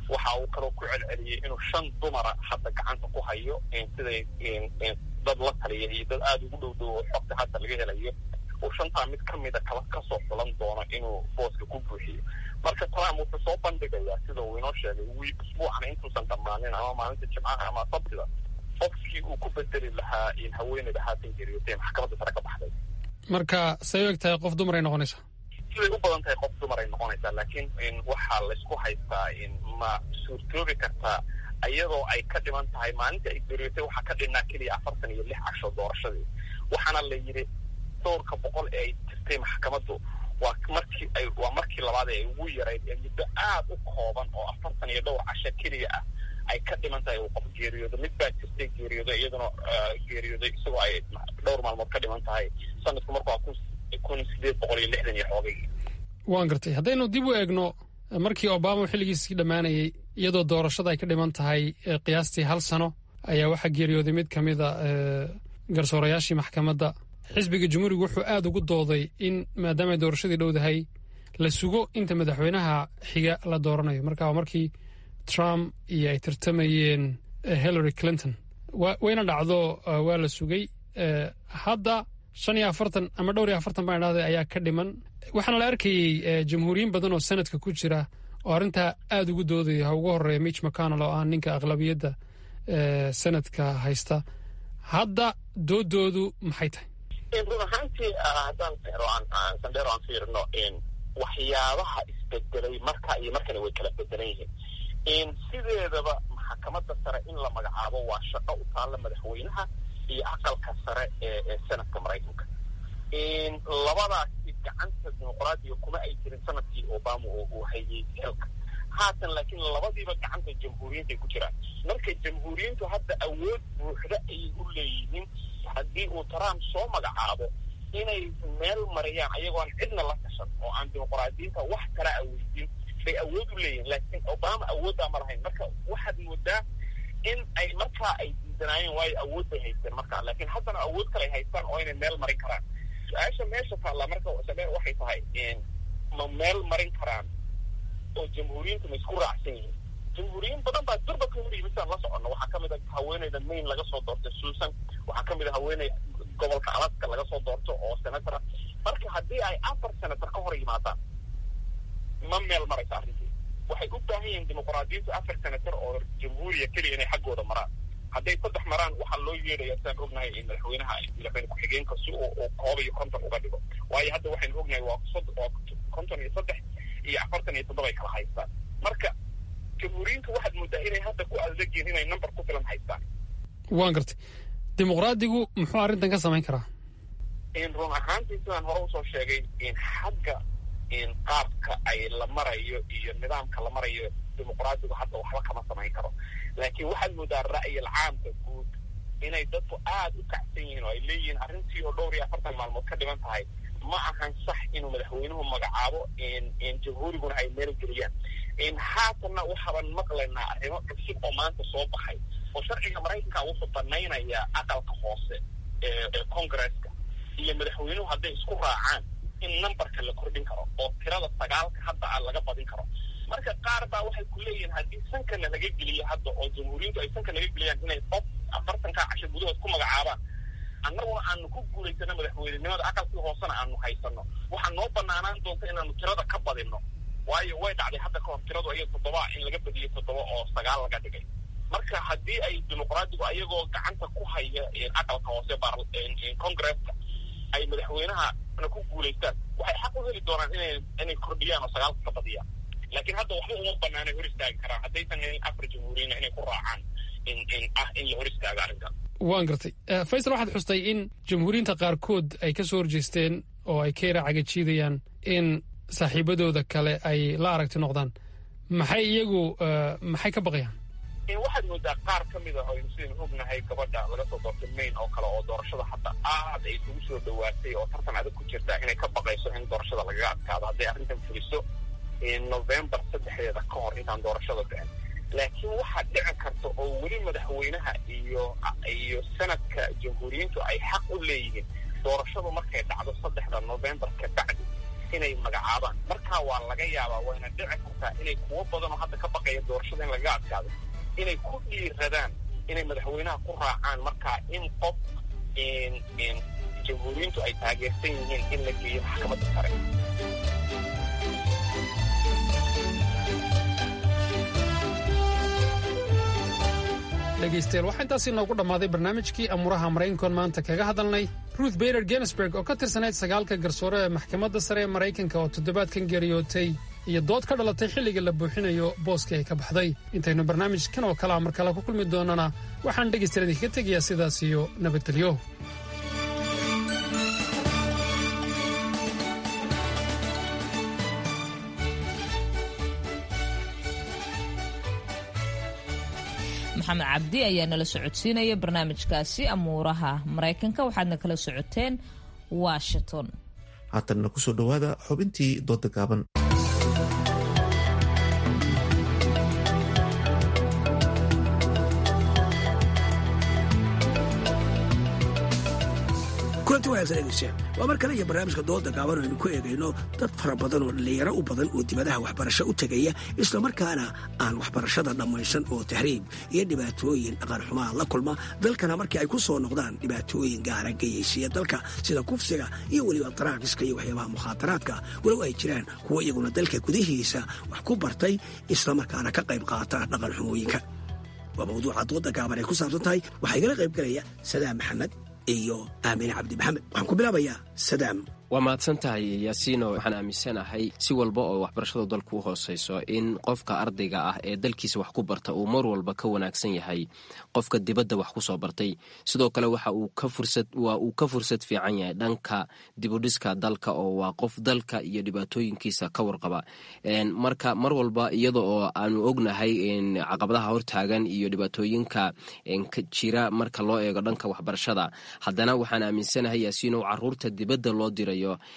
waxa uu kaloo ku celceliyey inuu shan dumara hadda gacanta ku hayo siday dad la taliya iyo dad aada ugu dhow dhow oo xogta hadda laga helayo uu shantaa mid ka mida kala kasoo xulan doono inuu booska ku buuxiyo marka trump wuxuu soo bandhigayaa sida uu inoo sheegay wii usbuucana intuusan dhammaanin ama maalinta jimcaha ama sabtida qofkii uu ku bedeli lahaa haweeneyda haatan geeriyootay maxkamadda sare ka baxday marka say u eg tahay qof dumar ay noqonaysaa siday u badan tahay qof dumar ay noqonaysaa laakiin waxaa laysku haystaa ma suurtoobi kartaa iyadoo ay ka dhiman tahay maalinta ay geeriyootay waxaa ka dhinnaa keliya afartan iyo lix casho doorashadii waxaana la yidhi dhowrka boqol ee ay jirtay maxkamaddu waa markii ay waa markii labaad ee ay ugu yarayd ee muddo aad u kooban oo afartan iyo dhowr casho keliya ah ay ka dhiman tahay uu qof geeriyoodo mid baa jirtay geeriyoodo iyaduna geeriyooday isagoo ay dhowr maalmood ka dhiman tahay sanadku marku waa kun sideed boqol iyo lixdan iyo xoogay waan gartay haddaynu dib u eegno markii obama xilligiisii dhammaanayey iyadoo doorashada ay ka dhiman tahay qiyaastii hal sano ayaa waxaa geeriyooday mid ka mida garsoorayaashii maxkamadda xisbiga jumhuuriga wuxuu aada ugu dooday in maadaama ay doorashadii dhowdahay la sugo inta madaxweynaha xiga la dooranayo marka waa markii trump iyo ay tartamayeen hillary clinton wayna dhacdo waa la sugay hadda shan iyo afartan ama dhowr iyo afartan baan idhahday ayaa ka dhiman waxaana la arkayey jamhuuriyiin badan oo sanadka ku jira oo arrintaa aada ugu doodaya ha ugu horeeya mitch mcconnell oo ah ninka aqlabiyadda sanadka haysta hadda doodoodu maxay tahay run ahaantii haddaan sandheero aan fiirino waxyaabaha isbedelay marka iyo markana way kala bedelan yihiin sideedaba maxkamadda sare in la magacaabo waa shaqo u taalla madaxweynaha iyo aqalka sare ee sanadka maraykanka labadaasi gacanta dimuqraadiga kuma ay jirin sanadkii obama oo uu hayay xilka haatan laakiin labadiiba gacanta jamhuuriyiinta ay ku jiraan marka jamhuuriyiintu hadda awood buuxda ayay u leeyihiin haddii uu trump soo magacaabo inay meel mariyaan ayagoon cidna la tashan oo aan dimuqraadiyiinta wax kala aweydin bay awood u leeyihin laakiin obama awooddaa ma lahayn marka waxaad moodaa in ay markaa ay diidanaayeen waayo awood bay haysteen markaa laakiin haddana awood kale ay haystaan oo inay meel marin karaan su-aasha meesha taalla marka sadheer waxay tahay ma meel marin karaan oo jamhuuriyiintu ma isku raacsan yihiin jamhuuriyiin badan baa durba ka hor yimid saan la soconno waxaa kamid a haweeneyda maine laga soo doortay susan waxaa kamid a haweeney gobolka alaska laga soo doorto oo senatora marka haddii ay afar senator ka hor yimaadaan ma meel maraysa arrintii waxay u baahan yihiin dimuqraadiyiintu afar senator oo jamhuuriya keliya inay xaggooda maraan hadday saddex maraan waxaa loo yeedhaya saan ognahay in madaxweynaha madaxweyne ku-xigeenka si uu koob iyo konton uga dhigo waayo hadda waxaynu ognahay waa waa konton iyo saddex iyo afartan iyo toddoba ay kala haystaan marka jamhuuriyiintu waxaad moodaa inay hadda ku adegyiin inay number ku filan haystaan waan gartay dimuqraadigu muxuu arrintan ka samayn karaa run ahaantii sidaan hore usoo sheegay xagga qaabka ay la marayo iyo nidaamka la marayo dimuqraadigu hadda waxba kama samayn karo laakiin waxaad moodaa ra'yil caamka guud inay dadku aada u kacsan yihiin oo ay leeyihiin arrintii oo dhowr iyo afartan maalmood ka dhiman tahay ma ahan sax inuu madaxweynuhu magacaabo jamhuuriguna ay meel geliyaan haatanna waxaaban maqlaynaa arrimo cusub oo maanta soo baxay oo sharciga maraykanka wuxuu banaynayaa aqalka hoose ee congresska iyo madaxweynuhu hadday isku raacaan in numberka la kordhin karo oo tirada sagaalka hadda a laga badin karo marka qaar baa waxay ku leeyihiin haddii sankana laga geliyo hadda oo jamhuuriyintu ay sanka laga geliyaan inay qof afartankaa casho gudahood ku magacaabaan annaguna aanu ku guulaysano madaxweynenimada aqalkii hoosena aanu haysano waxaa noo banaanaan doonta inaanu tirada ka badinno waayo way dhacday hadda kahor tiradu aya toddoba in laga badiyay toddoba oo sagaal laga dhigay marka haddii ay dimuqraadigu ayagoo gacanta ku haya aqalka hoose congresska ay madaxweynaha ku guulaystaan waxay xaq u heli doonaan inay inay kordhiyaan oo sagaalka ka badiyaan laakiin hadda waxba uma banaanay hor istaagi karaan haddaysan helin afar jamhuuriyina inay ku raacaan in in ah in la hor istaago arrinkan waan gartay faysal waxaad xustay in jamhuuriyiinta qaarkood ay ka soo horjeesteen oo ay ka yara cagajiidayaan in saaxiibadooda kale ay la aragti noqdaan maxay iyagu maxay ka baqayaan waxaad moodaa qaar ka mid a oo aynu sidaynu ognahay gabadha laga soo doortay maine oo kale oo doorashada hadda aad ay isugu soo dhawaatay oo tartan adag ku jirtaa inay ka baqayso in doorashada lagaga adkaado hadday arrintan fuliso november saddexdeeda ka hor intaan doorashada dhicin laakiin waxaa dhici karta oo weli madaxweynaha iyo iyo sanadka jamhuuriyiintu ay xaq u leeyihiin doorashadu markay dhacdo saddexda november ka bacdi inay magacaabaan markaa waa laga yaabaa wayna dhici kartaa inay kuwo badan oo hadda ka baqaya doorashada in lagaga adkaado inay ku dhiiradaan inay madaxweynaha ku raacaan markaa in qof jamhuuriyiintu ay taageersan yihiin in la geeyo maxkamadda sare dhegaystayaal waxaa intaasi noogu dhammaaday barnaamijkii amuuraha maraykankoon maanta kaga hadalnay ruth bader genesburg oo ka tirsanayd sagaalka garsoore ee maxkamadda sare ee maraykanka oo toddobaadkan geeriyootay iyo dood ka dhalatay xilliga la buuxinayo booskii ay ka baxday intaynu barnaamijkan oo kalea mar kale ku kulmi doonana waxaan dhegaystayaal idinkaga tegayaa sidaas iyo nabadgelyo maxamed cabdi ayaa nala socodsiinaya barnaamijkaasi amuuraha maraykanka waxaadna kala socoteen washington haatanna kusoo dhowaada xubintii dooda gaaban kulanti wanaagsan dhegeystayaal waa mar kale iyo barnaamijka dooda gaaban aynu ku eegayno dad fara badan oo dhallinyaro u badan oo dibadaha waxbarasho u tegaya islamarkaana aan waxbarashada dhammaysan oo tahriib iyo dhibaatooyin dhaqan xumaa la kulma dalkana markii ay ku soo noqdaan dhibaatooyin gaara geyaysiya dalka sida kufsiga iyo weliba daraakiska iyo waxyaabaha mukhaadaraadka walow ay jiraan kuwo iyaguna dalka gudihiisa wax ku bartay islamarkaana ka qayb qaata dhaqan xumooyinka waa mawduuca dooda gaaban ay ku saabsan tahay waxaa igala qayb galaya sadaam maxamed iyo aamine cabdi maxamed waxaan ku bilaabayaa sadaam waa mahadsan tahay yaasiino waxaan aaminsanahay si walba oo waxbarashadu dalku u hooseyso in qofka ardayga ah ee dalkiisa wax ku barta uu mar walba ka wanaagsan yahay qofka dibadda wax ku soo bartay sidoo kale waxa uu ka fursad waa uu ka fursad fiican yahay dhanka dibudhiska dalka oo waa qof dalka iyo dhibaatooyinkiisa ka warqaba marka mar walba iyada oo aanu ognahay caqabadaha hortaagan iyo dhibaatooyinka jira marka loo eego dhanka waxbarashada haddana waxaan aaminsanahay yaasiino caruurta dibadda loo diray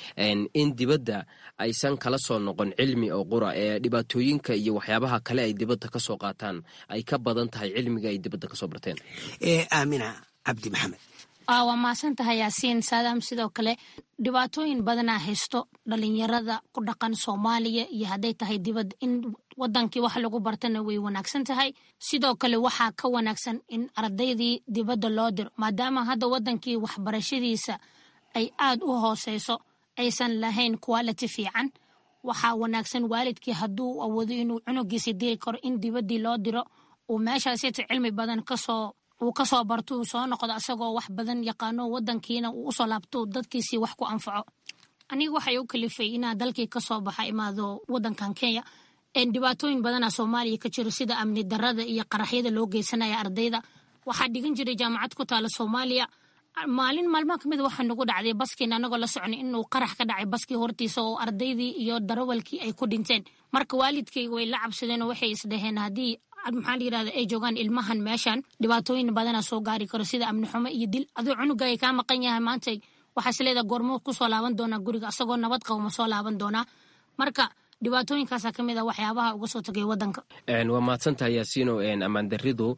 in dibadda aysan kala soo noqon cilmi oo qura ee dhibaatooyinka iyo waxyaabaha kale ay dibadda ka soo qaataan ay ka badan tahay cilmiga ay dibadda kasoo barteen aamina cabdi maxamed waa mahadsan tahay yaasiin saadaam sidoo kale dhibaatooyin badanaa haysto dhalinyarada ku dhaqan soomaaliya iyo hadday tahay dibadda in wadankii wax lagu bartana way wanaagsan tahay sidoo kale waxaa ka wanaagsan in ardaydii dibadda loo diro maadaama hadda wadankii waxbarashadiisa ay aada u hooseyso aysan lahayn quality fiican waxaa wanaagsan waalidkii hadduu awoodo inuu cunugiisa diri karo in dibaddii loo diro uu meeshaasita cilmi badan kasoo uu kasoo barto uu soo noqdo asagoo wax badan yaqaano wadankiina uu usoo laabto dadkiisii wax ku anfaco aniga waxay u kalifay inaa dalkii kasoo baxa imaado wadankan kenya dhibaatooyin badana soomaaliya ka jiro sida amni darada iyo qaraxyada loo geysanaya ardayda waxaa dhigan jiray jaamacad ku taala soomaaliya maalin maalmaha kamid waxaa nagu dhacday baskiin anagoo la socnay inuu qarax ka dhacay baskii hortiisa oo ardaydii iyo darawalkii ay ku dhinteen marka waalidkayga way la cabsadeen oo waxay isdhaheen haddii maxaa la yirahda ay joogaan ilmahan meeshan dhibaatooyin badana soo gaari karo sida amni xumo iyo dil aduu cunuga ay kaa maqan yahay maanta waxaa isleedaha goormuu kusoo laaban doonaa guriga asagoo nabad qabo ma soo laaban doonaa marka dhibaatooyinkaasa kamid a waxyaabaha uga soo tagay wadanka waa mahadsantahay yaasiino ammaandaridu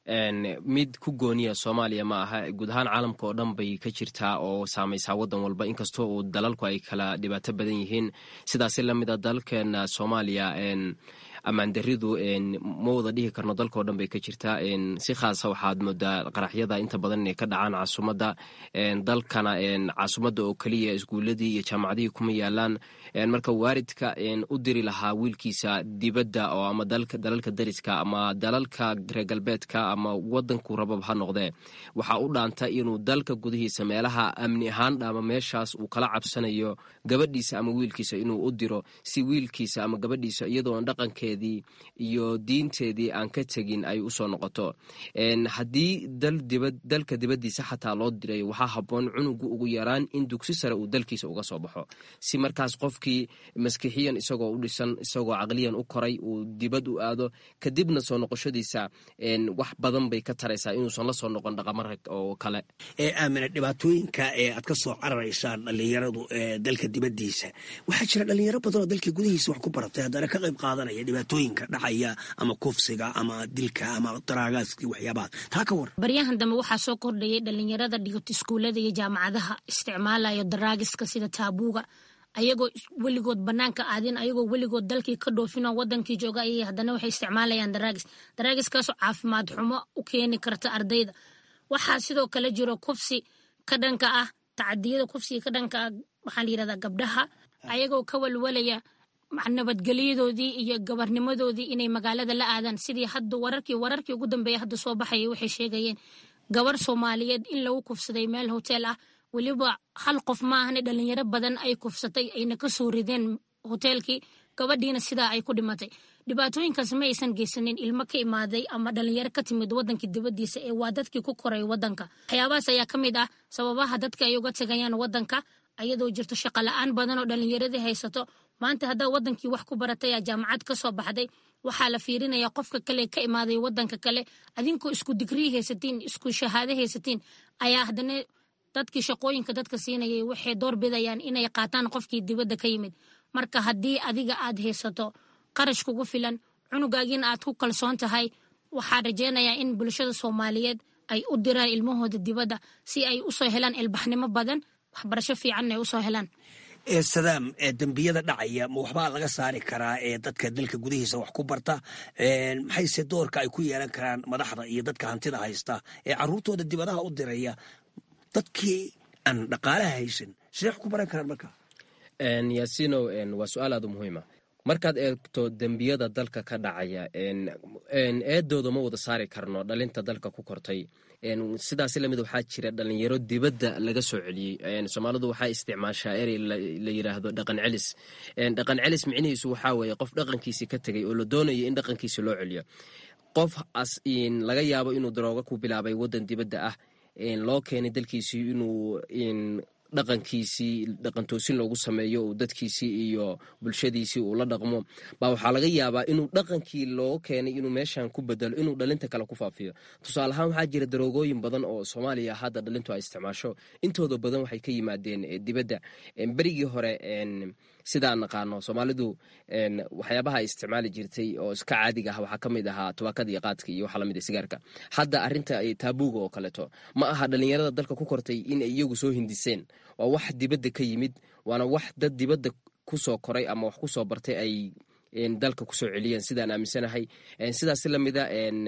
mid ku gooniya soomaaliya ma aha guud ahaan caalamka oo dhan bay ka jirtaa oo saamaysaa wadan walba inkastoo uu dalalku ay kala dhibaato badan yihiin sidaasi lamid a dalkeena soomaaliya ammaandaridu ma wada dhihi karno dalkao dhan bay ka jirtaa si khaasa waxaad moodaa qaraxyada inta badan inay ka dhacaan caasimadda dalkana caasimadda oo keliya iskuuladii iyo jaamacadihii kuma yaalaan marka waalidka u diri lahaa wiilkiisa dibadda oo ama dalalka dariska ama dalalka reer galbeedka ama wadanku rabab ha noqdee waxaa u dhaanta inuu dalka gudihiisa meelaha amni ahaan ama meeshaas uu kala cabsanayo gabadhiisa ama wiilkiisa inuu u diro si wiilkiisa ama gabadhiisa iyadoon dhaqankeedii iyo diinteedii aan ka tegin ay usoo noqoto haddii dalka dibadiisa xataa loo diray waxaa haboon cunugu ugu yaraan in dugsi sare uu dalkiisa uga soo baxo si markaas qofkii maskixiyan isagoo u dhisan isagoo caqliyan u koray uu dibad u aado kadibna soo noqoshadiisa wax badan bay ka taraysaa inuusan la soo noqon dhaqamo rag oo kale aamina dhibaatooyinka ee aad ka soo cararaysaan dhallinyaradu dalka dibadiisa waxaa jira dhalinyaro badan oo dalka gudihiisa wax ku baratay haddana ka qayb qaadanaya dhibaatooyinka dhacaya ama kufsiga ama dilka ama daraagaaskii waxyaabahaas taa ka war baryahan dambe waxaa soo kordhayay dhalinyarada dhigato iskuullada iyo jaamacadaha isticmaalayo daraagiska sida taabuuga ayagoo weligood banaanka aadin ayagoo weligood dalkii ka dhoofinoo wadankii jooga ayay haddana waxay isticmaalayaan daraagis daraagiskaasoo caafimaad xumo u keeni karta ardayda waxaa sidoo kale jiro kufsi ka dhanka ah tacadiyada kufsiga ka dhanka ah waxaa la yirahdaa gabdhaha ayagoo ka walwalaya nabadgelyadoodii iyo gabarnimadoodii inay magaalada la aadaan sidii hadda wararkii wararkii ugu dambeeya hadda soo baxayay waxay sheegayeen gabar soomaaliyeed in lagu kufsaday meel hotel ah weliba hal qof maahane dhalinyaro badan ay kufsatay ayna ka soo rideen hoteelkii gabadhiina sidaa ay ku dhimatay dhibaatooyinkaas ma aysan geysanin ilmo ka imaaday ama dhalinyaro ka timid wadankii dibadiisa ee waa dadkii ku koray wadanka waxyaabahaas ayaa ka mid ah sababaha dadka ay uga tegayaan wadanka ayadoo jirto shaqo la-aan badan oo dhalinyaradii haysato maanta haddaa wadankii wax ku baratay aa jaamacad ka soo baxday waxaa la fiirinaya qofka kale ka imaaday wadanka kale adinkoo isku digrii haysatiin isku shahaado haysatiin ayaa haddana dadkii shaqooyinka dadka siinayay waxay door bidayaan inay qaataan qofkii dibadda ka yimid marka haddii adiga aad haysato qarash kugu filan cunugaagiina aad ku kalsoon tahay waxaa rajeynayaa in bulshada soomaaliyeed ay u diraan ilmahooda dibadda si ay usoo helaan ilbaxnimo badan waxbarasho fiicanna ay usoo helaan sadaam dembiyada dhacaya ma waxbaa laga saari karaa ee dadka dalka gudihiisa wax ku barta maxayse doorka ay ku yeelan karaan madaxda iyo dadka hantida haysta ee caruurtooda dibadaha u diraya dadkii aan dhaqaalaha haysan sidee wax ku baran karaan marka yaasinow waa su-aal aad u muhiima markaad eegto dembiyada dalka ka dhacaya eedooda ma wada saari karno dhalinta dalka ku kortay sidaas lamid waxaa jira dhalinyaro dibadda laga soo celiyey soomaalidu waxaa isticmaashaa erey la yiraahdo dhaqan celis dhaqan celis micnihiisu waxaa weeye qof dhaqankiisi ka tegay oo la doonayo in dhaqankiisi loo celiyo qof laga yaabo inuu darooga ku bilaabay wadan dibadda ah loo keenay dalkiisii inuu dhaqankiisii dhaqantoosin loogu sameeyo uu dadkiisii iyo bulshadiisii uu la dhaqmo baa waxaa laga yaabaa inuu dhaqankii loo keenay inuu meeshan ku bedelo inuu dhalinta kale ku faafiyo tusaale ahaan waxaa jira daroogooyin badan oo soomaaliya hadda dhalintu ay isticmaasho intooda badan waxay ka yimaadeen dibadda berigii hore sidaan naqaano soomaalidu waxyaabaha ay isticmaali jirtay oo iska caadiga ah waxaa ka mid ahaa tubaakada iyo qaadka iyo waxaa lamid sigaarka hadda arinta taabuuga oo kaleeto ma aha dhalinyarada dalka ku kortay in ay iyagu soo hindiseen waa wax dibadda ka yimid waana wax dad dibadda kusoo koray ama wax kusoo bartay ay dalka kusoo celiyeen sidaan aaminsanahay sidaas lamida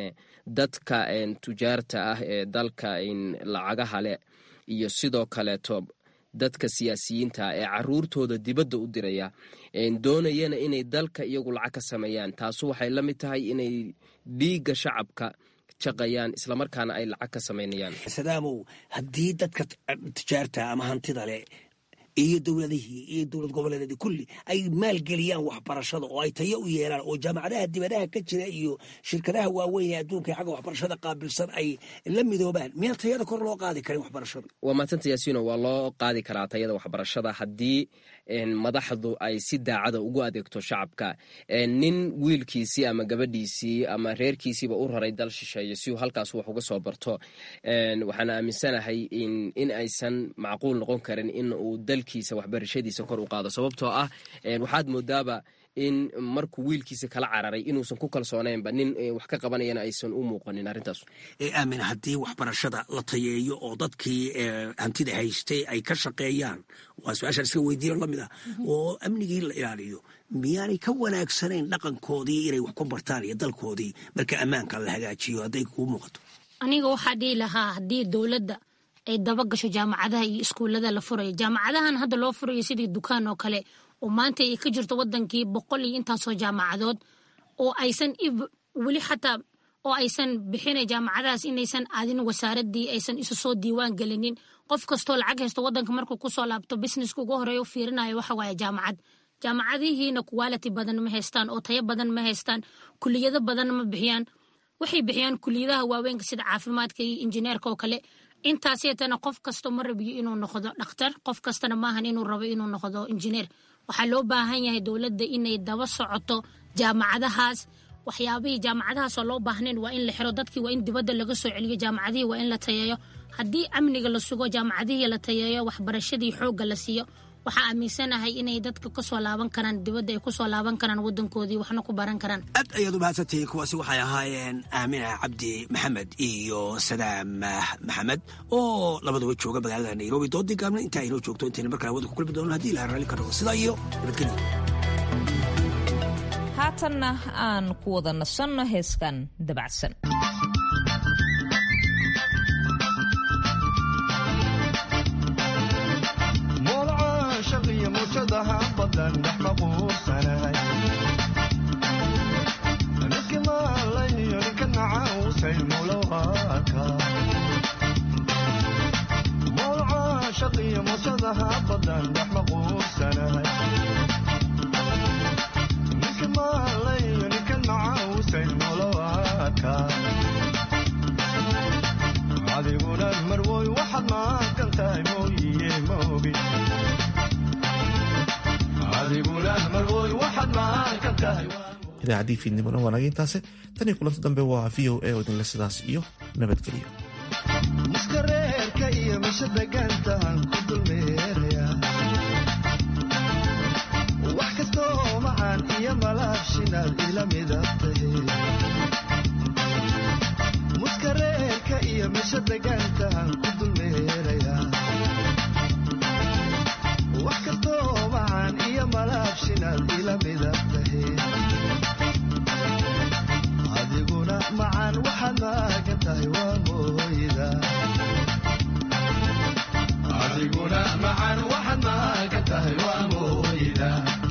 dadka tujaarta ah ee dalka lacagaha leh iyo sidoo kaleeto dadka siyaasiyiinta ee caruurtooda dibadda u diraya doonayana inay dalka iyagu lacag ka sameeyaan taasu waxay la mid tahay inay dhiigga shacabka shaqayaan islamarkaana ay lacag ka samaynayaan sadaamow haddii dadka tijaarta ama hantida leh iyo dowladihii iyo dowlad goboleedeedii kulli ay maalgeliyaan waxbarashada oo ay tayo u yeelaan oo jaamacadaha dibadaha ka jira iyo shirkadaha waaweyn ee adduunka ee xagga waxbarashada qaabilsan ay la midoobaan miyaan tayada kor loo qaadi karin waxbarashada waa madsanta yaasiino waa loo qaadi karaa tayada waxbarashada haddii madaxdu ay si daacada ugu adeegto shacabka nin wiilkiisii ama gabadhiisii ama reerkiisiiba u raray dal shisheeye si uu halkaas wax uga soo barto waxaan aaminsanahay in aysan macquul noqon karin in uu dalkiisa waxbarashadiisa kor u qaado sababtoo ah waxaad moodaaba in markuu wiilkiisa kala cararay inuusan ku kalsoonaynba nin wax ka qabanayana aysan u muuqanin arrintaas aamin haddii waxbarashada la tayeeyo oo dadkii hantida haystay ay ka shaqeeyaan waa su-aashaan iska weydiiyo lamid ah oo amnigii la ilaaliyo miyaanay ka wanaagsanayn dhaqankoodii inay wax ku bartaan iyo dalkoodii marka ammaanka la hagaajiyo hadday kuu muuqato aniga waxaa dhihi lahaa haddii dowladda ay daba gasho jaamacadaha iyo iskuullada la furayo jaamacadahan hadda loo furayo sidii dukaan oo kale oo maanta ay ka jirto wadankii boqol iyo intaasoo jaamacadood oo aysan weli xataa oo aysan bixina jaamacadahaas inaysan aadin wasaaradii aysan isu soo diiwaan gelinin qof kastoo lacag haysto wadanka markuu kusoo laabto businesska ugu horeeya u fiirinayo waxa waaye jaamacad jaamacadihiina quality badan ma haystaan oo tayo badan ma haystaan kuliyado badan ma bixiyaan waxay bixiyaan kuliyadaha waaweynka sida caafimaadka iyo injineerka oo kale intaas yeetana qof kasto ma rabiyo inuu noqdo dhakhtar qof kastana maahan inuu rabo inuu noqdo injineer waxaa loo baahan yahay dowladda inay daba socoto jaamacadahaas waxyaabihii jaamacadahaasoo loo baahnayn waa in la xiro dadkii waa in dibadda laga soo celiyo jaamacadihii waa in la tayeeyo haddii amniga la sugo jaamacadihii la tayeeyo waxbarashadii xoogga la siiyo waxaa aaminsanahay inay dadka kasoo laaban karaan dibadda ay kusoo laaban karaan wadankoodii waxna ku baran karaan aad ayaad u mahadsantihiin kuwaasi waxay ahaayeen aamina cabdi maxamed iyo sadaam maxamed oo labaduba jooga magaalada nairobi doodii gaabna intaa aynoo joogto intayna markale wada ku kulmi doono hadii ilaha raalli ka dhago sidaa iyo nabadgelyo haatanna aan ku wada nasanno heeskan dabacsan idaacaddii fiidnimona waa naga intaase tan iyo kulanti dambe waa v o a oo idinle sidaas iyo nabadgelyo muskareerka iyo misha degaantahan ku dulmeeraya wax kastoo macaan iyo malaabshinaad ila midabtahe muskareerka iyo misha degaantahan ku dulmeeraya wax kastoo macaan iyo malaabshinaad ila midabtahe adiguna macaan waxaad maagan tahay waa mooyda adiguna macaan waxaad maagan tahay waa mooyda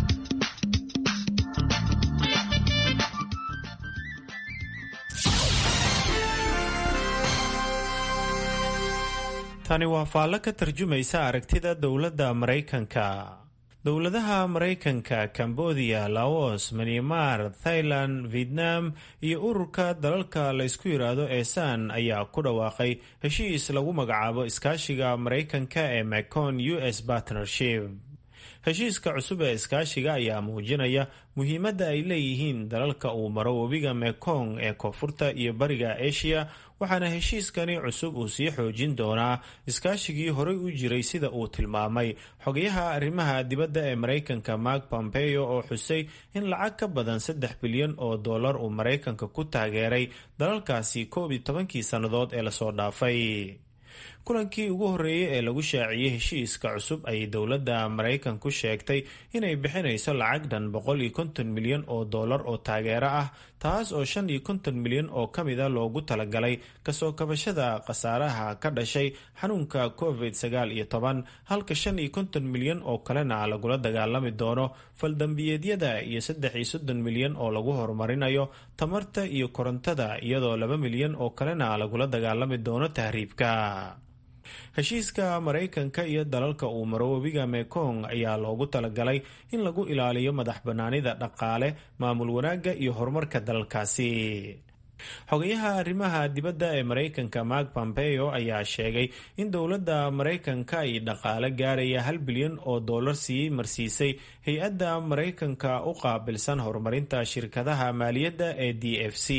tani waa faallo ka tarjumaysa aragtida dowladda maraykanka dowladaha maraykanka cambodia laos myanmar thailand vietnam iyo ururka dalalka la ysku yidhaahdo eesan ayaa ku dhawaaqay heshiis lagu magacaabo iskaashiga maraykanka ee macon u s partnership heshiiska cusub ee iskaashiga ayaa muujinaya muhiimadda ay leeyihiin dalalka uu maro webiga mekong ee koonfurta iyo bariga asia waxaana heshiiskani cusub uu sii xoojin doonaa iskaashigii horey u jiray sida uu tilmaamay xogayaha arrimaha dibadda ee maraykanka mark pompeo oo xusay in lacag ka badan saddex bilyan oo dollar uu maraykanka ku taageeray dalalkaasi koob iyo tobankii sannadood ee lasoo dhaafay kulankii ugu horreeyey ee lagu shaaciyey heshiiska cusub ayay dowladda maraykanku sheegtay inay bixinayso lacag dhan boqol iyo konton milyan oo dollar oo taageero ah taas oo shan iyo konton milyan oo ka mida loogu talagalay kasoo kabashada khasaaraha ka dhashay xanuunka covid sagaal iyo toban halka shan iyo konton milyan oo kalena lagula dagaalami doono faldambiyeedyada iyo saddex iyo soddon milyan oo lagu horumarinayo tamarta iyo korontada iyadoo laba milyan oo kalena lagula dagaalami doono tahriibka heshiiska maraykanka iyo dalalka uu maro webiga mekong ayaa loogu talagalay in lagu ilaaliyo madax bannaanida dhaqaale maamul wanaagga iyo horumarka dalalkaasi xogayaha arrimaha dibadda ee maraykanka mark pompeo ayaa sheegay in dowladda maraykanka ay dhaqaale gaaraya hal bilyan oo dollar sii marsiisay hay-adda maraykanka u qaabilsan horumarinta shirkadaha maaliyadda ee d f c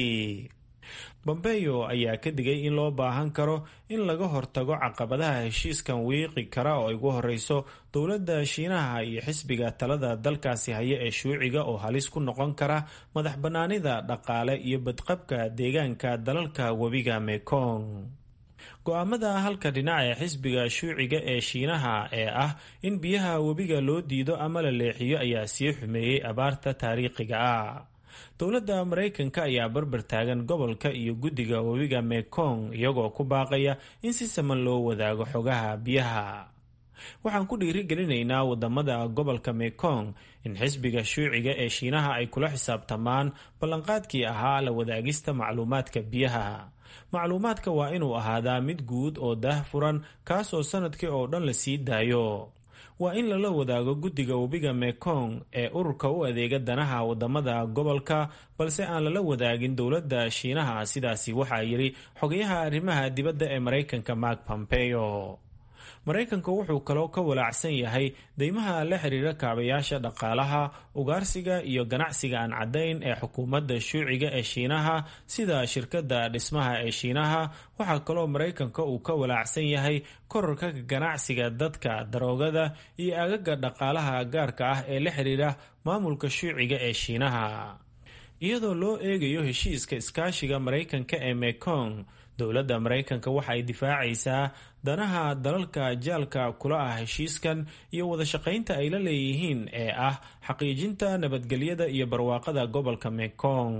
bombeyo ayaa ka digay in loo baahan karo in laga hortago caqabadaha heshiiskan wiiqi kara oo ay ugu horeyso dowladda shiinaha iyo xisbiga talada dalkaasi haya ee shuuciga oo halis ku noqon kara madax bannaanida dhaqaale iyo badqabka deegaanka dalalka webiga mekong go-aamada halka dhinac ee xisbiga shuuciga ee shiinaha ee ah in biyaha webiga loo diido ama la leexiyo ayaa sii xumeeyey abaarta taariikhiga ah dowladda maraykanka ayaa barbar taagan gobolka iyo guddiga webiga mekong iyagoo ku baaqaya in si saman loo wadaago xogaha biyaha waxaan ku dhiirigelinaynaa wadamada gobolka mekong in xisbiga shuuciga ee shiinaha ay kula xisaabtamaan ballanqaadkii ahaa la wadaagista macluumaadka biyaha macluumaadka waa inuu ahaadaa mid guud oo daah furan kaasoo sanadkii oo dhan la sii daayo waa in lala wadaago guddiga webiga mekong ee ururka u adeega danaha wadamada gobolka balse aan lala wadaagin dowladda shiinaha sidaasi waxaa yidhi xogayaha arrimaha dibadda ee maraykanka mark pompeo maraykanka wuxuu kaloo ka walaacsan yahay deymaha la xiriira kaabayaasha dhaqaalaha ugaarsiga iyo ganacsiga aan caddayn ee xukuumadda shuuciga ee shiinaha sida shirkadda dhismaha ee shiinaha waxaa kaloo maraykanka uu ka walaacsan yahay korarka ganacsiga dadka daroogada iyo agaga dhaqaalaha gaarka ah ee la xiriira maamulka shuuciga ee shiinaha iyadoo loo eegayo heshiiska iskaashiga maraykanka ee mekong dowladda maraykanka waxa ay difaacaysaa danaha dalalka jaalka kula ah heshiiskan iyo wadashaqaynta ay la leeyihiin ee ah xaqiijinta nabadgelyada iyo barwaaqada gobolka mekong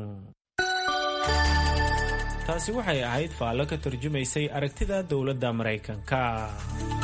taasi waxay ahayd faallo ka tarjumaysay aragtida dowladda maraykanka